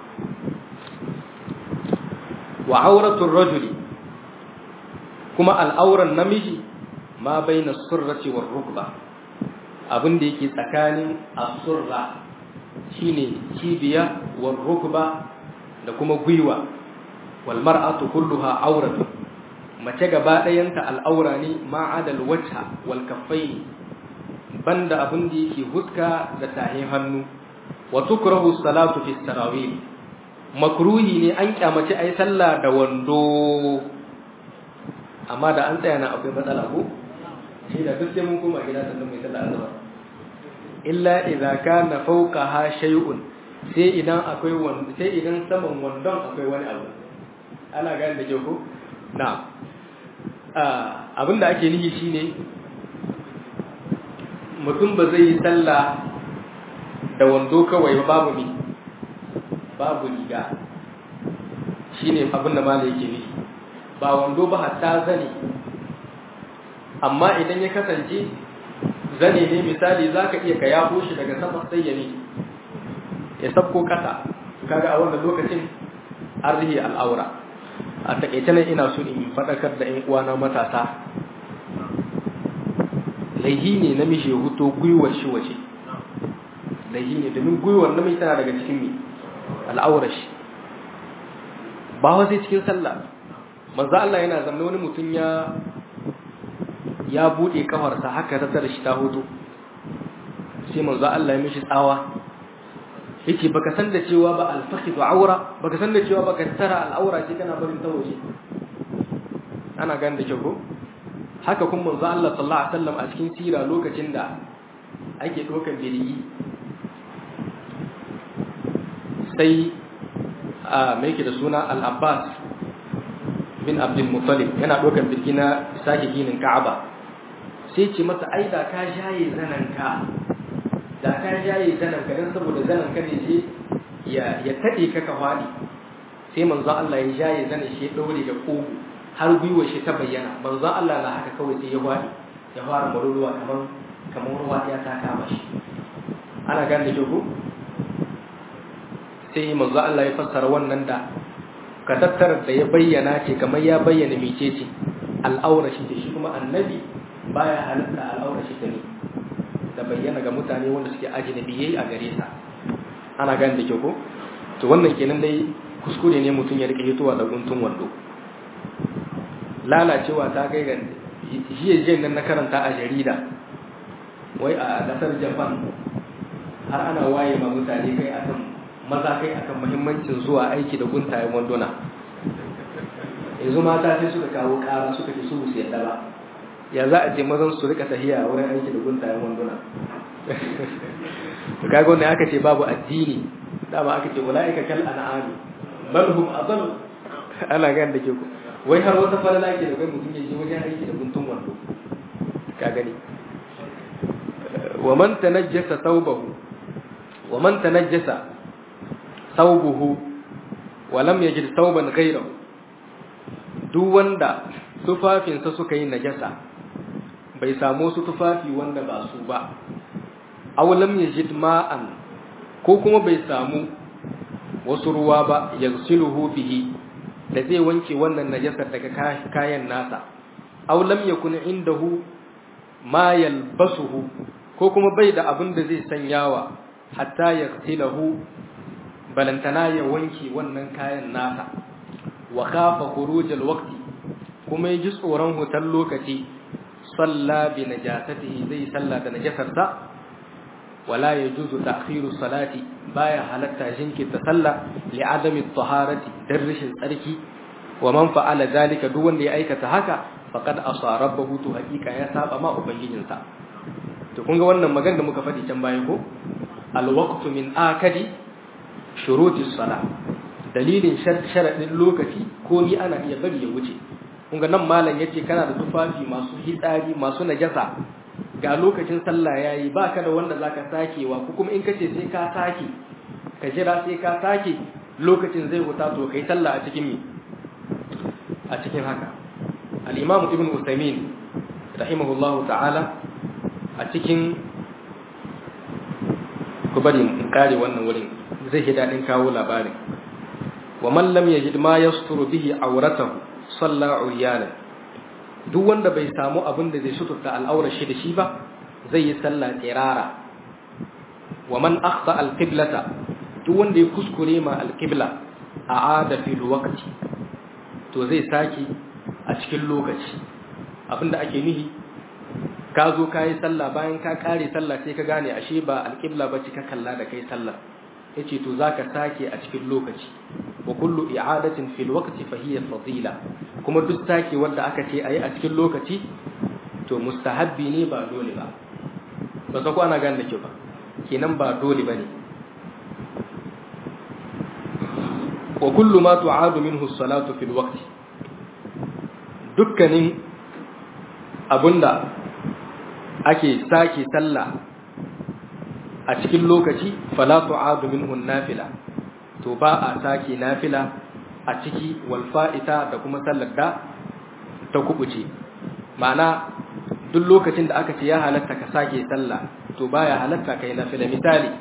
wa auratul rajuli kuma al'auran namiji ma baina surrati war rukba abin da yake tsakanin as-surra shine cibiya war rukba da kuma gwiwa wal mar'atu kulluha auratu mace gaba ɗayanta al'aura ne ma'adal wajha wal kaffaini banda abin da yake huska da tahin hannu wa tukrahu salatu fi tarawih makruhi ne an kyamace ai sallah da wando amma da an tsaya na akwai matsala ko shi da duk sai mun koma gida sannan mai sallah azhar illa idza kana fawqaha shay'un sai idan akwai wanda sai idan saman wandon akwai wani abu ana gane da kyau ko na abin da ake nihi shine mutum ba zai yi sallah da wando kawai ba babu mi babu riga shine abin da malai yake nihi ba wando ba hatta zane amma idan ya kasance zane ne misali zaka iya ka yafo shi daga sama sai ya ne ya sabko kasa kaga a wannan lokacin an rihe al'aura a takaice nan ina so in faɗakar da 'yan uwana matasa laihi ne namiji ya huto gwiwar shi waje laihi ne domin gwiwar namiji tana daga cikin mi al'aurar shi ba wa sai cikin sallah manzo Allah yana zanne wani mutum ya ya bude kafarsa haka ta tare shi ta hoto sai manzo Allah ya mishi tsawa yace baka san da cewa ba al-fakhidu aura baka san da cewa baka tara al-aura ce kana barin ta waje ana gane da kyau ko haka kuma manzo Allah sallallahu alaihi wasallam a cikin sira lokacin da ake dokan bidigi sai a me yake da suna al-Abbas bin Abdul Muttalib yana dokan bidigi na sake ginin Ka'aba sai ce masa ai da ka jaye zananka da ka jaye zananka dan saboda zananka ne sai ya ya tade ka ka fadi sai manzo Allah ya jaye zanan shi ya daure da kogo har gwiwa shi ta bayyana manzo Allah na haka kawai sai ya fadi ya fara maruruwa kamar kamar ruwa ya ta kama shi ana gane da jogo sai manzo Allah ya fassara wannan da ka tattara da ya bayyana ce kamar ya bayyana mecece al'aura shi shi kuma annabi baya halatta al'aura shi ne da bayyana ga mutane wanda suke ajnabiyai a gare sa ana gane da kyau ko to wannan kenan dai kuskure ne mutum ya rike hitowa da guntun wando lalacewa ta kai ga jiya jiya nan na karanta a jarida wai a kasar japan har ana waye ma mutane kai akan maza kai akan muhimmancin zuwa aiki da guntayen wanduna yanzu mata sai suka kawo kara suka ce su su yadda ba ya za a je mazan su rika tahiya wurin aiki da guntayen wanduna to kaga wannan aka ce babu addini dama aka ce ulaika kal an'ami bal hum adall ana gan da ke ku wai har wata falala ke da kai mutum ya je wajen aiki da guntun wando ka gani wa man tanajjasa thawbahu wa man tanajjasa thawbuhu wa lam yajid thawban ghayrahu duk wanda tufafinsa suka yi najasa bai samu su tufafi wanda ba su ba aw lam yajid ma'an ko kuma bai samu wasu ruwa ba yaghsiluhu bihi da zai wanke wannan najasar daga kayan nasa aw lam yakun indahu ma yalbasuhu ko kuma bai da abin da zai sanyawa hatta yaghsilahu balantana ya wanke wannan kayan nasa wa khafa khuruj alwaqti kuma ya ji tsoron hutar lokaci salla bi najasatihi zai salla da najasarsa wala yajuzu ta'khiru salati baya halatta jinkirta sallah li adami taharati dan rashin tsarki wa man fa'ala zalika duk wanda ya aikata haka faqad asa rabbahu to hakika ya saba ma ubangijinsa to kun ga wannan magana da muka faɗi can baya ko alwaqtu min akadi shuruti salah dalilin sharadin lokaci ko ni ana iya bari ya wuce kun ga nan malam yace kana da tufafi masu hitsari masu najasa ga lokacin sallah yayi baka da wanda zaka sakewa ko kuma in kace sai ka sake ka jira sai ka sake lokacin zai huta to kai sallah a cikin mi a cikin haka al-imam ibn usaymin rahimahullahu ta'ala a cikin ku bari mu kare wannan wurin zai yi dadin kawo labarin wa man lam yajid ma yasturu bihi awratahu salla uryanan duk wanda bai samu abin da zai suturta al'aurar shi da shi ba zai yi sallah tsirara wa man akhta al-qiblata duk wanda ya kuskure ma al-qibla a'ada fil waqti to zai saki a cikin lokaci abinda ake nihi ka zo ka yi sallah bayan ka kare sallah sai ka gane ashe ba al-qibla ba ka kalla da kai sallah yace to zaka sake a cikin lokaci wa kullu i'adatin fil waqti fa hiya fadila kuma duk sake wanda aka ce ayi a cikin lokaci to mustahabbi ne ba dole ba ba san ko ana gane da ke ba kenan ba dole bane wa kullu ma tu'adu minhu as-salatu fil waqti dukkanin abunda ake sake sallah a cikin lokaci fala tu'adu minhu nafila to ba a sake nafila a ciki wal fa'ita da kuma sallar da ta kubuce ma'ana duk lokacin da aka ce ya halatta ka sake sallah to baya halatta kai nafila misali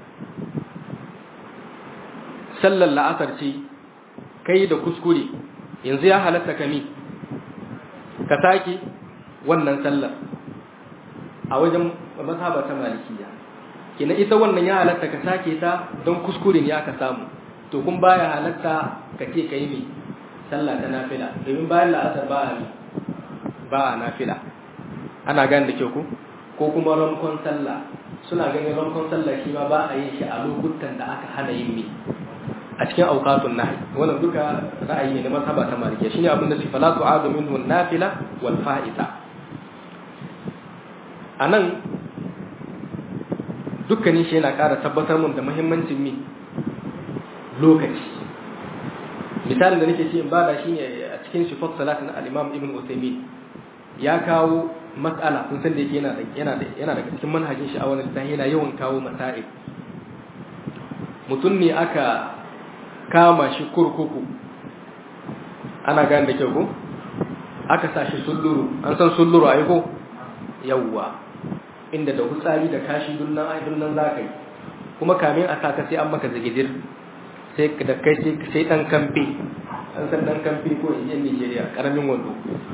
sallar la'asar ce kai da kuskure yanzu ya halatta ka mi ka sake wannan sallar a wajen mazhaba ta malikiya kina ita wannan ya halatta ka sake ta don kuskure ne aka samu to kun baya halatta ka ce ka yi mai sallah ta nafila domin bayan la'asar ba a mi ba a nafila ana gane da kyau ko ko kuma ramkon sallah suna ganin ramkon sallah shi ma ba a yin shi a lokutan da aka hana yin mi a cikin auqatun nahi wannan duka ra'ayi ne na mazhaba ta malikiya shine abin da sifala tu'adu minhu nafila wal fa'ita anan dukkanin shi yana ƙara tabbatar mun da muhimmancin mi lokaci misalin da nake ce in bada shi ne a cikin sifat salatin al-imam ibn Uthaymeen ya kawo mas'ala kun san da yake yana da yana da yana daga cikin manhajin shi a wannan littafi yana yawan kawo masail mutum ne aka kama shi kurkuku ana gane da kyau ko aka sa shi sulluru an san sulluru ai ko yawwa inda da hutsari da kashi dunnan ai dunnan zaka yi kuma kamin a saka sai an maka zagidir sai da kai sai sai dan kamfe an san dan kamfe ko in je Nigeria karamin wando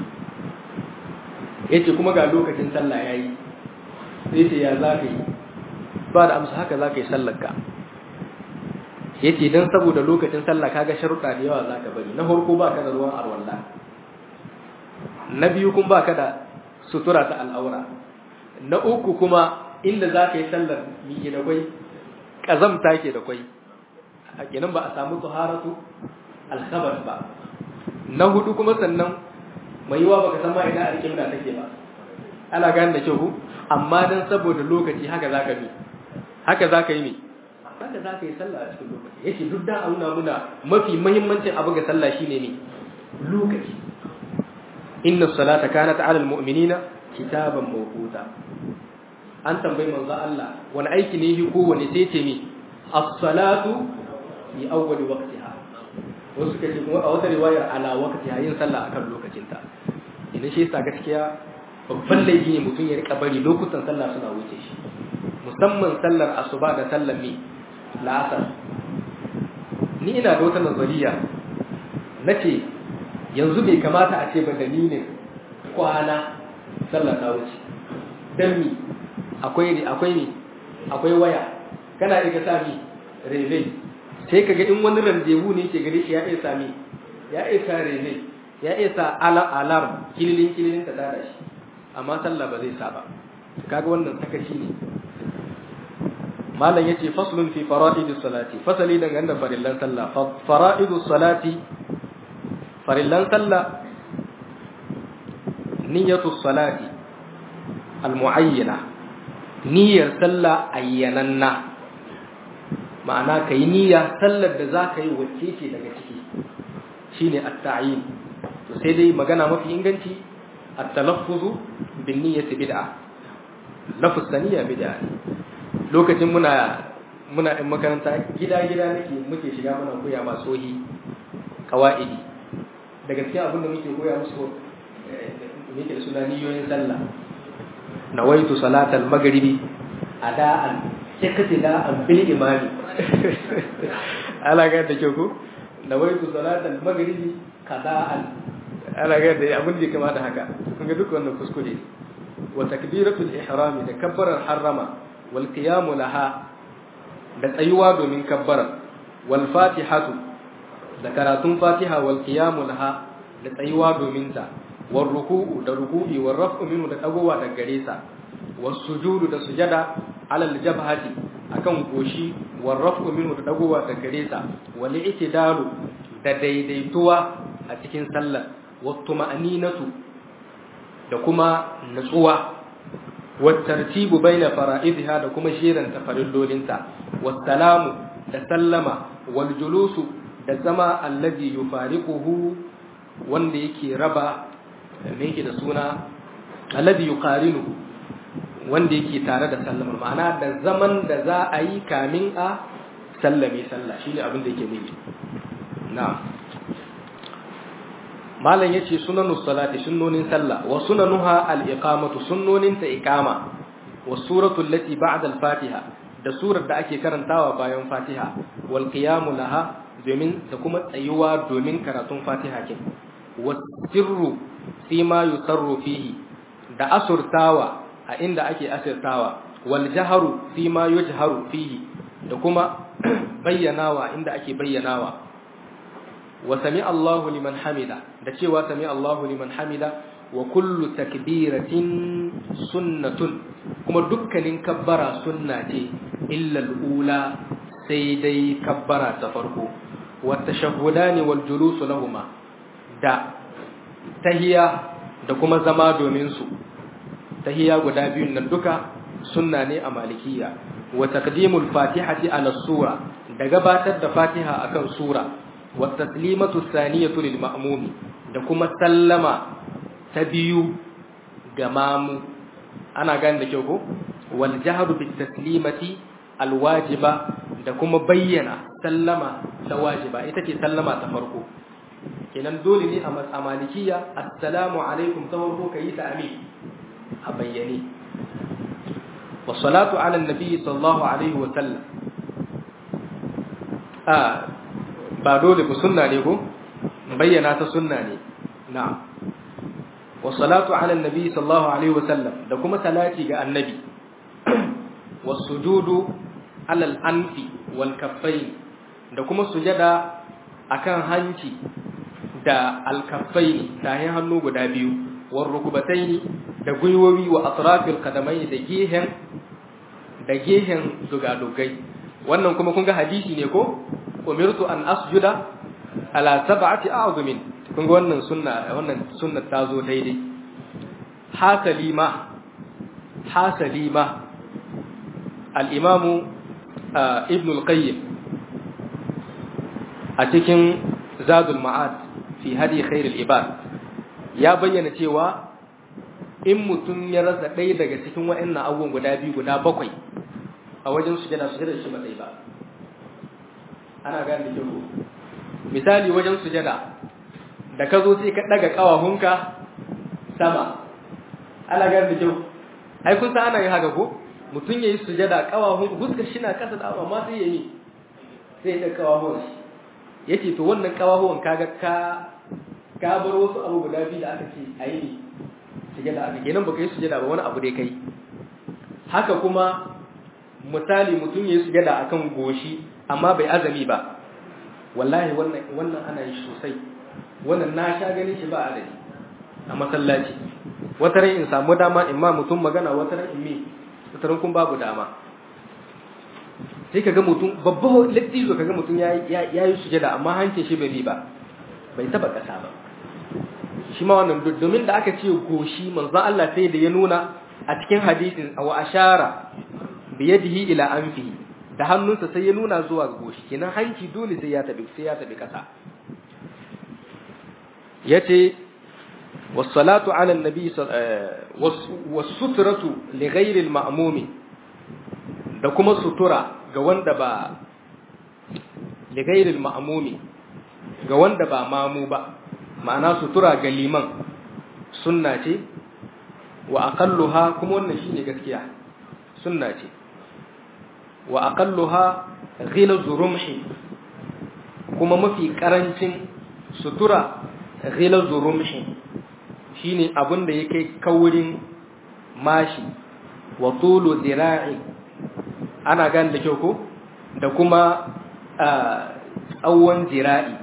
yace kuma ga lokacin sallah yayi sai ce ya zaka yi ba da amsa haka zaka yi sallar ka yace dan saboda lokacin sallah kaga sharuɗa da yawa zaka bari na farko baka da ruwan arwalla na biyu kun baka da sutura ta al'aura na uku kuma inda zaka yi sallar mi da kwai kazamta ke da kwai a kenan ba a samu taharatu al-khabar ba na hudu kuma sannan mai yiwa baka san ma ina alƙibla take ba ana gane da kyau amma dan saboda lokaci haka zaka bi haka zaka yi ne kaga za ka yi sallah a cikin lokaci yace duk da an nuna muna mafi muhimmancin abu ga sallah shine ne lokaci inna salata kanat ala almu'minina kitaban mawquta an tambayi manzo Allah wani aiki ne yi kowane sai ce ni as-salatu fi awwali waqtiha wasu kace kuma a wata riwayar ala waqtiha yin sallah akan lokacinta idan shi yasa gaskiya babban laifi ne mutum ya rika bari lokutan sallah suna wuce shi musamman sallar asuba da sallar mi la'asar ni ina da wata nazariya na ce yanzu bai kamata a ce ba dalilin kwana sallar ta wuce don mi akwai akwai mi akwai waya kana iya sami rele sai kaga in wani randewu ne ke gare shi ya iya sami ya iya sa rele ya iya sa alarm kililin kililin ta tada shi amma sallah ba zai sa ba kaga wannan sakaci ne malam yace faslun fi fara'idus salati fasali dangane da farillan sallah fara'idus salati farillan sallah niyyatus salati almuayyana niyyar sallah ayyananna ma'ana kai niyya sallar da za ka yi wacce ce daga ciki shine at-ta'yin to sai dai magana mafi inganci at-talaffuzu bin niyyati bid'a lafuz niyya bid'a lokacin muna muna in makaranta gida gida nake muke shiga muna koya ma sohi qawaidi daga cikin abin da muke koya musu muke da suna niyoyin sallah nawaitu salatal maghribi ada'an iqtida'an bil imami ala ga da kyau ko nawaitu salatal maghribi qada'an ala ga da abin da kama da haka kun ga duk wannan kuskure wa takbiratul ihram da kabbarar harrama wal qiyam laha da tsayuwa domin kabbara wal fatihatu da karatun fatiha wal qiyam laha da tsayuwa domin ta wal ruku'u da ruku'i wal raf'u minhu da dagowa daga gare sa was sujudu da sujada ala al jabhati akan goshi wal raf'u minhu da dagowa daga gare sa wal i'tidalu da daidaituwa a cikin sallar wat tuma'ninatu da kuma nutsuwa wat tartibu baina fara'idha da kuma shirin tafarillolinta was salamu da sallama wal julusu da zama alladhi yufariquhu wanda yake raba me yake da suna alladhi yuqarinu wanda yake tare da sallama ma'ana da zaman da za a yi kamin a sallame sallah shine abin da yake nufi na'am malam yace sunanus salati sunnonin sallah wa sunanuha al-iqamatu sunnonin ta iqama wa suratu allati ba'da al-fatiha da surar da ake karantawa bayan fatiha wal qiyamu laha domin da kuma tsayuwa domin karatun fatiha kin wasirru fi ma yusarru fihi da asurtawa a inda ake asirtawa wal jaharu fi ma yujharu fihi da kuma bayyanawa inda ake bayyanawa wa sami Allahu liman hamida da cewa sami Allahu liman hamida wa kullu takbiratin sunnatun kuma dukkanin kabbara sunna ce illa al-ula sai dai kabbara ta farko wa tashahhudani wal julusu lahumma da tahiya da kuma zama domin su tahiya guda biyun nan duka sunna ne a malikiya wa taqdimul fatihati ala sura da gabatar da fatiha akan sura wa taslimatu thaniyatu lil ma'mumi da kuma sallama ta biyu ga mamu ana gane da kyau ko wal jahru bit taslimati al wajiba da kuma bayyana sallama ta wajiba ita ce sallama ta farko kenan dole ne a malikiya assalamu alaikum ta farko kayi ta amin a bayyane wa salatu ala nabi sallallahu alaihi wa sallam a ba dole ku sunna ne ko bayyana ta sunna ne na'am wa salatu ala nabi sallallahu alaihi wa sallam da kuma salati ga annabi wa sujudu ala al-anfi wal kaffain da kuma sujada akan hanci da alkafai tahin hannu guda biyu war rukubatai da gwiwowi wa atrafil qadamai da gehen da gehen dugadugai wannan kuma kun ga hadisi ne ko umirtu an asjuda ala sab'ati a'zumin kun ga wannan sunna wannan sunna ta zo daidai hasalima hasalima al-imamu ibn al-qayyim a cikin zadul ma'ad fi hadi khairul ibad ya bayyana cewa in mutum ya rasa ɗaya daga cikin waɗannan abubuwan guda biyu guda bakwai a wajen sujada sujada shi ba ba ana gane da kyau misali wajen sujada da ka zo sai ka daga kawahunka sama ana gane da kyau ai kun san ana yin haka ko mutum yayi sujada kawahun huskar shi na kasa da amma sai yayi sai da kawahun yace to wannan kawahun kaga ka ka bar wasu abu guda biyu da aka ce ayi sujada aka kenan baka yi sujada ba wani abu dai kai haka kuma misali mutum yayi sujada akan goshi amma bai azami ba wallahi wannan wannan ana yi sosai wannan na sha ganin shi ba adadi a masallaci wata ran in samu dama in ma mutum magana wata ran in mi wata ran kun babu dama sai kaga mutum babba lattizo kaga mutum ya yi sujada amma hancin shi bai bi ba bai taba kasa ba shi ma wannan domin da aka ce goshi manzon Allah sai da ya nuna a cikin hadisin wa ashara bi yadihi ila anfihi da hannunsa sai ya nuna zuwa ga goshi kenan hanci dole sai ya tabi sai ya tabi kasa yace was-salatu 'ala an-nabi was-sutratu li ghayri al-ma'mum da kuma sutura ga wanda ba li ghayri al-ma'mum ga wanda ba mamu ba ma'ana sutura ga liman sunna ce wa aqalluha kuma wannan shine gaskiya sunna ce wa aqalluha ghilazu rumhi kuma mafi karancin sutura ghilazu rumhi shine abin da yake kaurin mashi wa tulu dira'i ana gan da kyau ko da kuma tsawon dira'i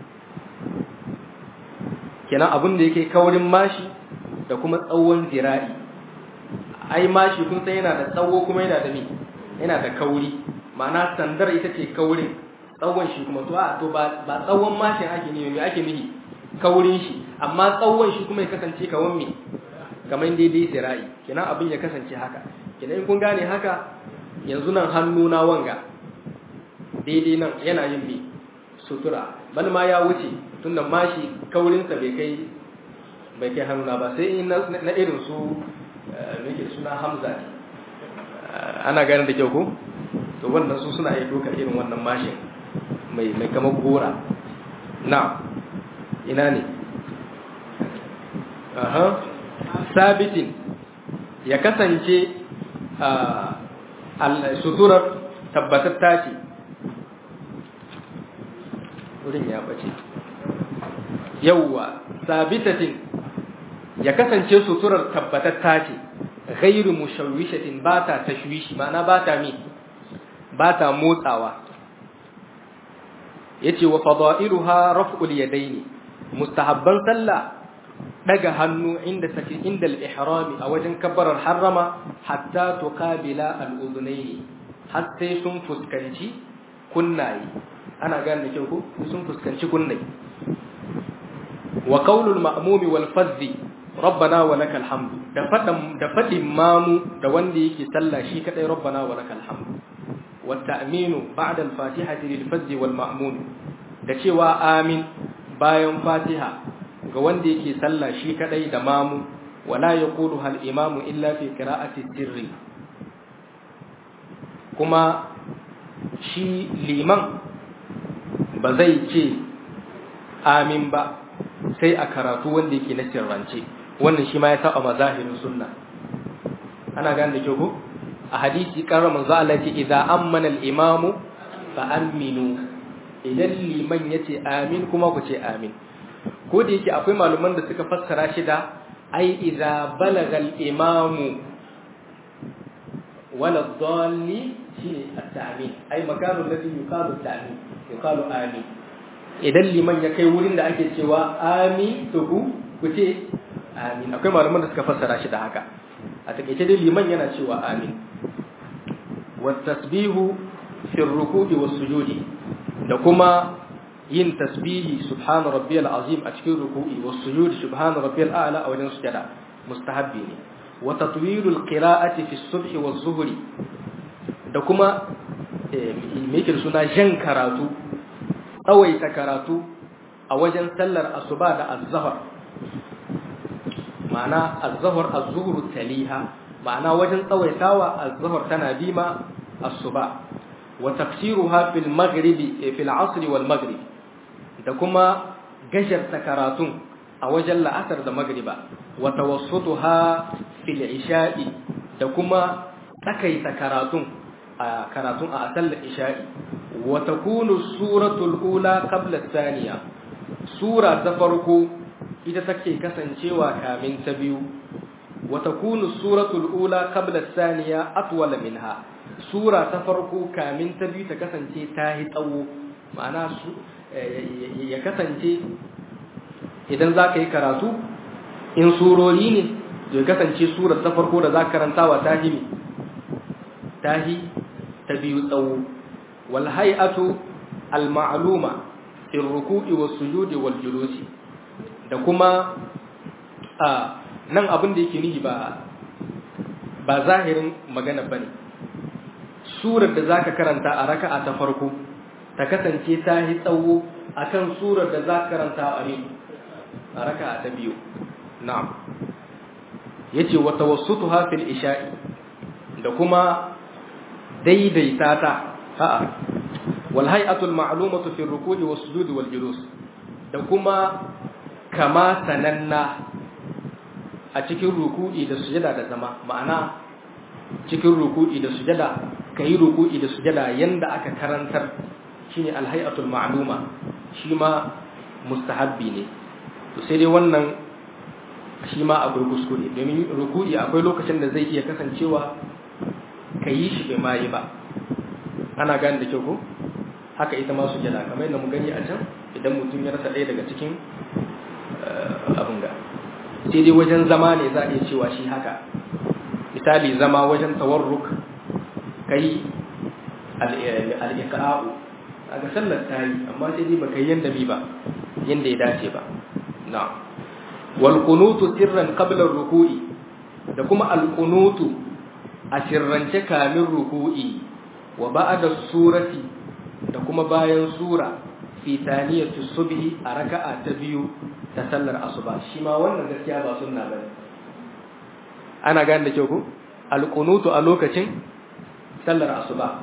kenan abin da yake kaurin mashi da kuma tsawon dira'i ai mashi kun san yana da tsawo kuma yana da mi yana da kauri ma'ana sandar ita ce kaurin tsawon shi kuma to a to ba ba tsawon mashin ake ne me ake nihi kaurin shi amma tsawon shi kuma ya kasance kawan me kamar daidai zira'i kenan abin ya kasance haka kenan in kun gane haka yanzu nan hannu na wanga daidai nan yana yin me sutura ban ma ya wuce tunda mashi kaurinsa bai kai bai kai hannuna ba sai in na irin su nake suna hamza ne ana ganin da kyau ko to wannan su suna iya dokar irin wannan mashin mai mai kamar gora na ina ne aha sabitin ya kasance suturar tabbatatta ce wurin ya bace yawwa sabitatin ya kasance suturar tabbatatta ce ghairu mushawwishatin ba ta tashwishi ma'ana ba ta mi ba ta motsawa yace wa fada'iluha raf'ul yadaini mustahabban sallah daga hannu inda sake inda al-ihram a wajen kabbarar harrama hatta tuqabila al-udhunaini har sai sun fuskanci kunnaye ana gane da kyau ko sun fuskanci kunnaye wa qaulul ma'mumi wal fadhi rabbana wa lakal hamdu da fadan da fadin mamu da wanda yake sallah shi kadai rabbana wa lakal hamdu wa ta'minu ba'da al-fatihati lil fadhi wal ma'mum da cewa amin bayan fatiha ga wanda yake sallah shi kadai da mamu wala yaqulu hal imamu illa fi qira'ati sirri kuma shi liman ba zai ce amin ba sai a karatu wanda yake na sirrance wannan shi ma ya saba mazahirin sunna ana gane da kyau ko a hadisi karra manzo Allah ce idza ammana al-imamu fa aminu idan liman yace amin kuma ku ce amin ko da yake akwai malaman da suka fassara shi da ai idza balaga al-imamu wala dhalli shine at-ta'min ai makanu alladhi yuqalu at-ta'min yuqalu amin idan liman ya kai wurin da ake cewa amin to ku ku ce amin akwai malaman da suka fassara shi da haka a takeice dai liman yana cewa amin wa tasbihu fi ruku'i was sujudi da kuma yin tasbihi subhana rabbiyal azim a cikin ruku'i was sujudi subhana rabbiyal a'la a wajen sujada mustahabbi ne wa tatwilul qira'ati fi subhi was zuhri da kuma mikir suna jan karatu tsawaita karatu a wajen sallar asuba da azzahar ma'ana azzahar azzuhur taliha ma'ana wajen tsawaitawa azzahar tana bima asuba wa tafsiruha fil maghribi fil asr wal maghrib da kuma gasharta karatun a wajen la'asar da magriba wa tawassutuha fil isha'i da kuma tsakaita karatun a karatun a sallar isha'i wa takunu suratul ula qabla thaniya sura ta farko ita take kasancewa kamin ta biyu wa takunu suratul ula qabla thaniya atwala minha sura ta farko kamin ta biyu ta kasance ta yi tsawo ma'ana su ya kasance idan za ka yi karatu in surori ne ya kasance surar ta farko da za ka karantawa ta himi tahi ta biyu tsawo wal hay'atu al ma'luma fi ruku'i was sujudi wal julusi da kuma a nan abin da yake nihi ba ba zahirin magana bane surar da zaka karanta a raka'a ta farko ta kasance ta yi tsawo akan surar da zaka karanta a ne a raka'a ta biyu na'am yace wa tawassutuha fil isha'i da kuma daidaita ta a'a wal hay'atu al ma'lumatu fi ruku'i was sujudi wal julus da kuma kama sananna a cikin ruku'i da sujada da zama ma'ana cikin ruku'i da sujada kai ruku'i da sujada yanda aka karantar shine al hay'atu al ma'luma shi ma mustahabbi ne to sai dai wannan shi ma akwai kuskure domin ruku'i akwai lokacin da zai iya kasancewa ka yi shi bai ma yi ba ana gane da kyau ko haka ita ma sujada kamar yadda mu gani a can idan mutum ya rasa ɗaya daga cikin abin ga sai dai wajen zama ne za a iya cewa shi haka misali zama wajen tawarruk kai al-iqa'u ga sallar ta yi amma sai dai baka yi yanda bi ba yanda ya dace ba na'am wal qunutu sirran qabla ruku'i da kuma al qunutu a sirrance kamin ruku'i wa ba'da surati da kuma bayan sura fi taniyatu subhi a raka'a ta biyu ta sallar asuba shi ma wannan gaskiya ba sunna bane ana gane da kyau ko al qunutu a lokacin sallar asuba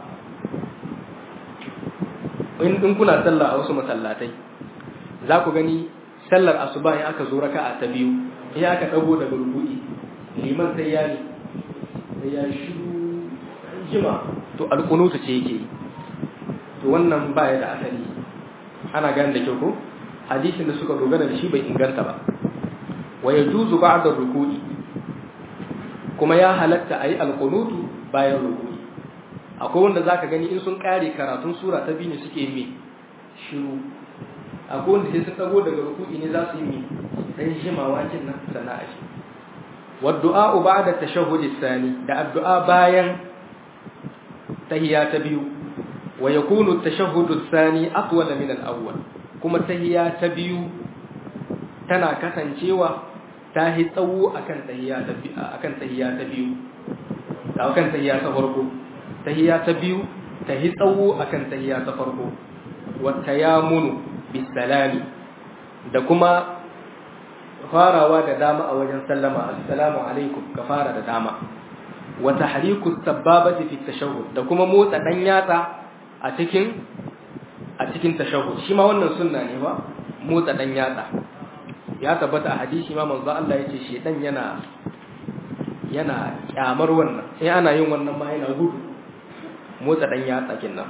in kuna sallah a wasu masallatai za ku gani sallar asuba in aka zo raka'a ta biyu in aka dago daga rubu'i liman sai ya ne sai ya shiru jima to alqunutu ce yake to wannan baya da asali ana gane da kyau ko hadisin da suka dogara da shi bai inganta ba wa yajuzu ba'da ruku'i kuma ya halatta ayi alqunutu bayan ruku'i akwai wanda zaka gani in sun kare karatun sura ta biyu ne suke yi shiru akwai wanda sai sun dago daga ruku'i ne za su yi dan jimawa kin nan sana'a shi والدعاء بعد التشهد الثاني da addu'a bayan tahiyya ta biyu wa yakunu at-tashahhud ath-thani atwala min al-awwal kuma tahiyya ta biyu tana kasancewa ta hi tsawo akan tahiyya ta akan tahiyya ta biyu akan tahiyya ta farko tahiyya ta biyu ta hi tsawo akan tahiyya ta farko wa tayamunu bis-salami da kuma farawa da dama a wajen sallama assalamu alaikum ka fara da dama wa tahriku sababati fi tashahhud da kuma motsa dan yatsa a cikin a cikin tashahhud shi ma wannan sunna ne ba motsa dan yatsa ya tabbata a hadisi ma manzo Allah yace shedan yana yana kyamar wannan sai ana yin wannan ma yana gudu motsa dan yatsa kinnan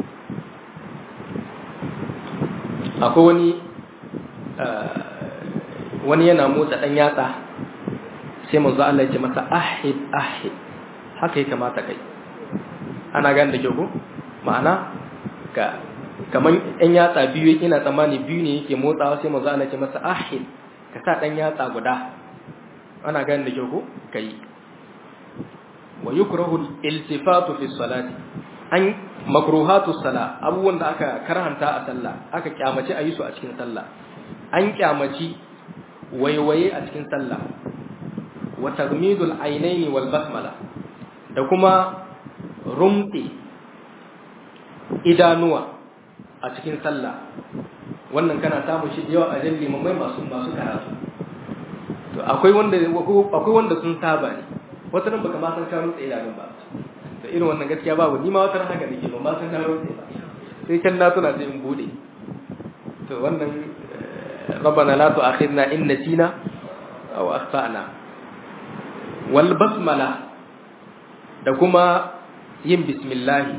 akwai wani wani yana motsa ɗan yatsa sai manzo Allah ya ce masa ahid ahid haka ya kamata kai ana gane da kyau ko ma'ana ka kaman ɗan yatsa biyu ina tsammani biyu ne yake motsawa sai manzo Allah ya ce masa ahid ka sa ɗan yatsa guda ana gane da kyau ko kai wa yukrahu iltifatu fi salati an makruhatu sala abubuwan da aka karhanta a sallah aka kyamaci a yi su a cikin sallah an kyamaci waiwaye a cikin sallah wa tagmidul ainaini wal basmala da kuma rumti idanuwa a cikin sallah wannan kana samun shi da yawa a jan limamai masu masu karatu to akwai wanda akwai wanda sun saba ne wata nan baka ma san ka rutsa idanun ba da irin wannan gaskiya babu ni ma wata ran haka nake ba ma san na rutsa ba sai kan na tuna sai in bude to wannan ربنا لا تؤاخذنا إن نسينا أو أخطأنا والبسملة da kuma yin bismillahi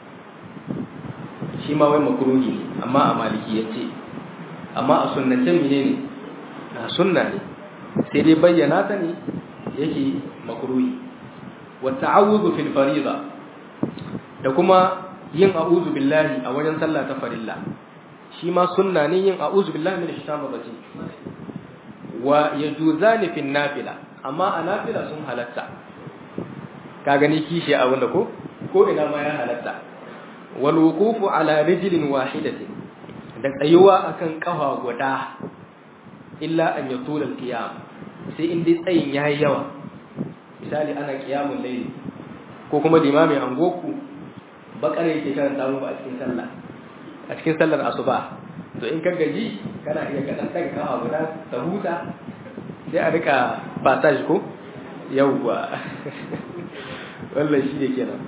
shi ma wai makruhi ne amma a maliki ya ce amma a sunnace mene ne a sunna ne sai dai bayyana ta ne yake makruhi wa ta'awudhu fil fariḍa da kuma yin a'udhu billahi a wajen sallah ta farilla shi ma sunna ne yin a'udhu billahi minash shaitanir rajim wa yajuzani fil nafila amma a nafila sun halatta ka gani kishi a wanda ko ko ina ma ya halatta wal wuqufu ala rijlin wahidatin da tsayuwa akan kafa guda illa an yatul al qiyam sai in dai tsayin yayi yawa misali ana qiyamul layl ko kuma limami an goku bakare yake karanta mu a cikin sallah a cikin sallar asuba to in ka gaji kana iya ka dan daga kafa guda ta huta sai a rika passage ko yawwa wallan shi ne kenan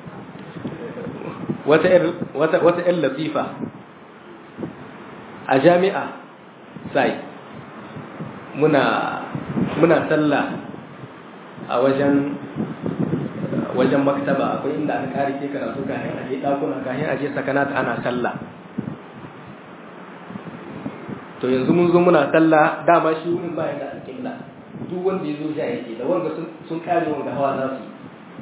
wata wata wata ƴan latifa a jami'a sai muna muna sallah a wajen wajen maktaba akwai inda aka kare ke karatu kafin aje dakuna kafin aje sakanata ana sallah to yanzu mun zo muna sallah dama shi wurin bayan da alƙibla duk wanda ya zo ja yake da wanda sun kare wanda hawa za su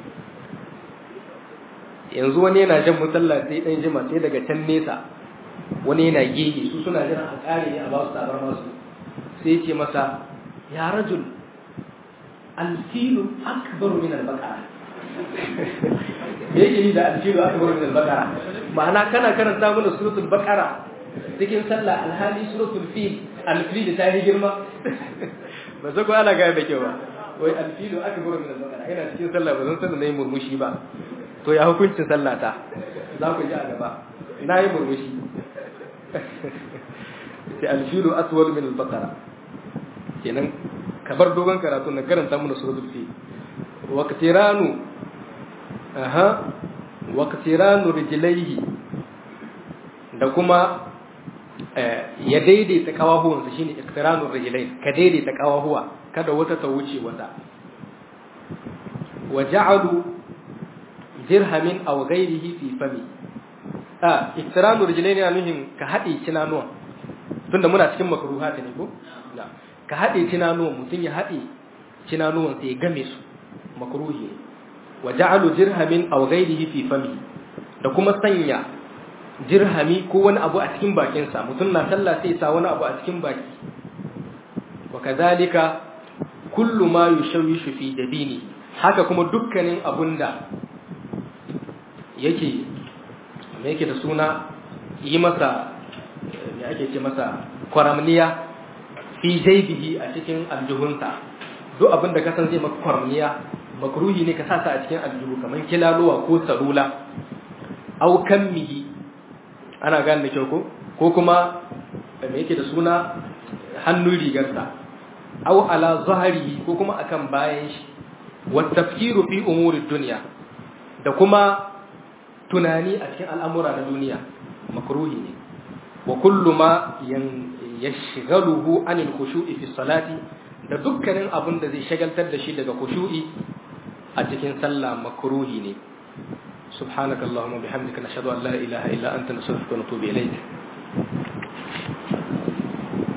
yanzu wani yana jan musalla sai dan jima sai daga can nesa wani yana gege su suna jiran a kare ne a ba su tabar masu sai ce masa ya rajul alfilu akbaru min albaqara me yake yi da alfilu akbaru min albaqara ma'ana kana karanta mana suratul baqara cikin sallah alhali suratul fil alfil ta yi girma ba sai ko ana ga da kyau ba wai alfilu akbaru min albaqara ina cikin sallah ba zan san nayi murmushi ba to ya hukuncin sallah ta za ku ji a gaba na yi murmushi sai alfilu aswal min albaqara kenan kabar dogon karatu na karanta mana suratul fil waqtiranu aha waqtiranu rijlaihi da kuma ya daidaita kawahuwansa shine iqtiranur rijlain ka daidaita kawahuwa kada wata ta wuce wata wa ja'alu dirhamin aw ghayrihi fi fami ah iqtiranur rijlain yana nufin ka hade cinanuwa tunda muna cikin makruha ne ko ka hade cinanuwa mutun ya hade cinanuwan sai ya game su makruhi ne wa ja'alu dirhamin aw ghayrihi fi fami da kuma sanya dirhami ko wani abu a cikin bakinsa mutum na sallah sai sa wani abu a cikin baki wa kadhalika kullu ma yushawishu fi dabini haka kuma dukkanin abunda yake me yake da suna yi masa me ake ce masa kwaramniya fi jaybihi a cikin aljuhunsa duk abinda ka san zai maka kwaramniya makruhi ne ka sa a cikin aljuhu kamar kilaluwa ko sarula au kammihi ana gane da kyau ko ko kuma me yake da suna hannun rigarsa aw ala zahrihi ko kuma akan bayan shi wa tafkiru fi umuri dunya da kuma tunani a cikin al'amura na duniya makruhi ne wa kullu ma yashghaluhu anil khushu'i fi salati da dukkanin abin da zai shagaltar da shi daga khushu'i a cikin sallah makruhi ne سبحانك اللهم وبحمدك نشهد أن لا إله إلا أنت نستغفرك ونتوب إليك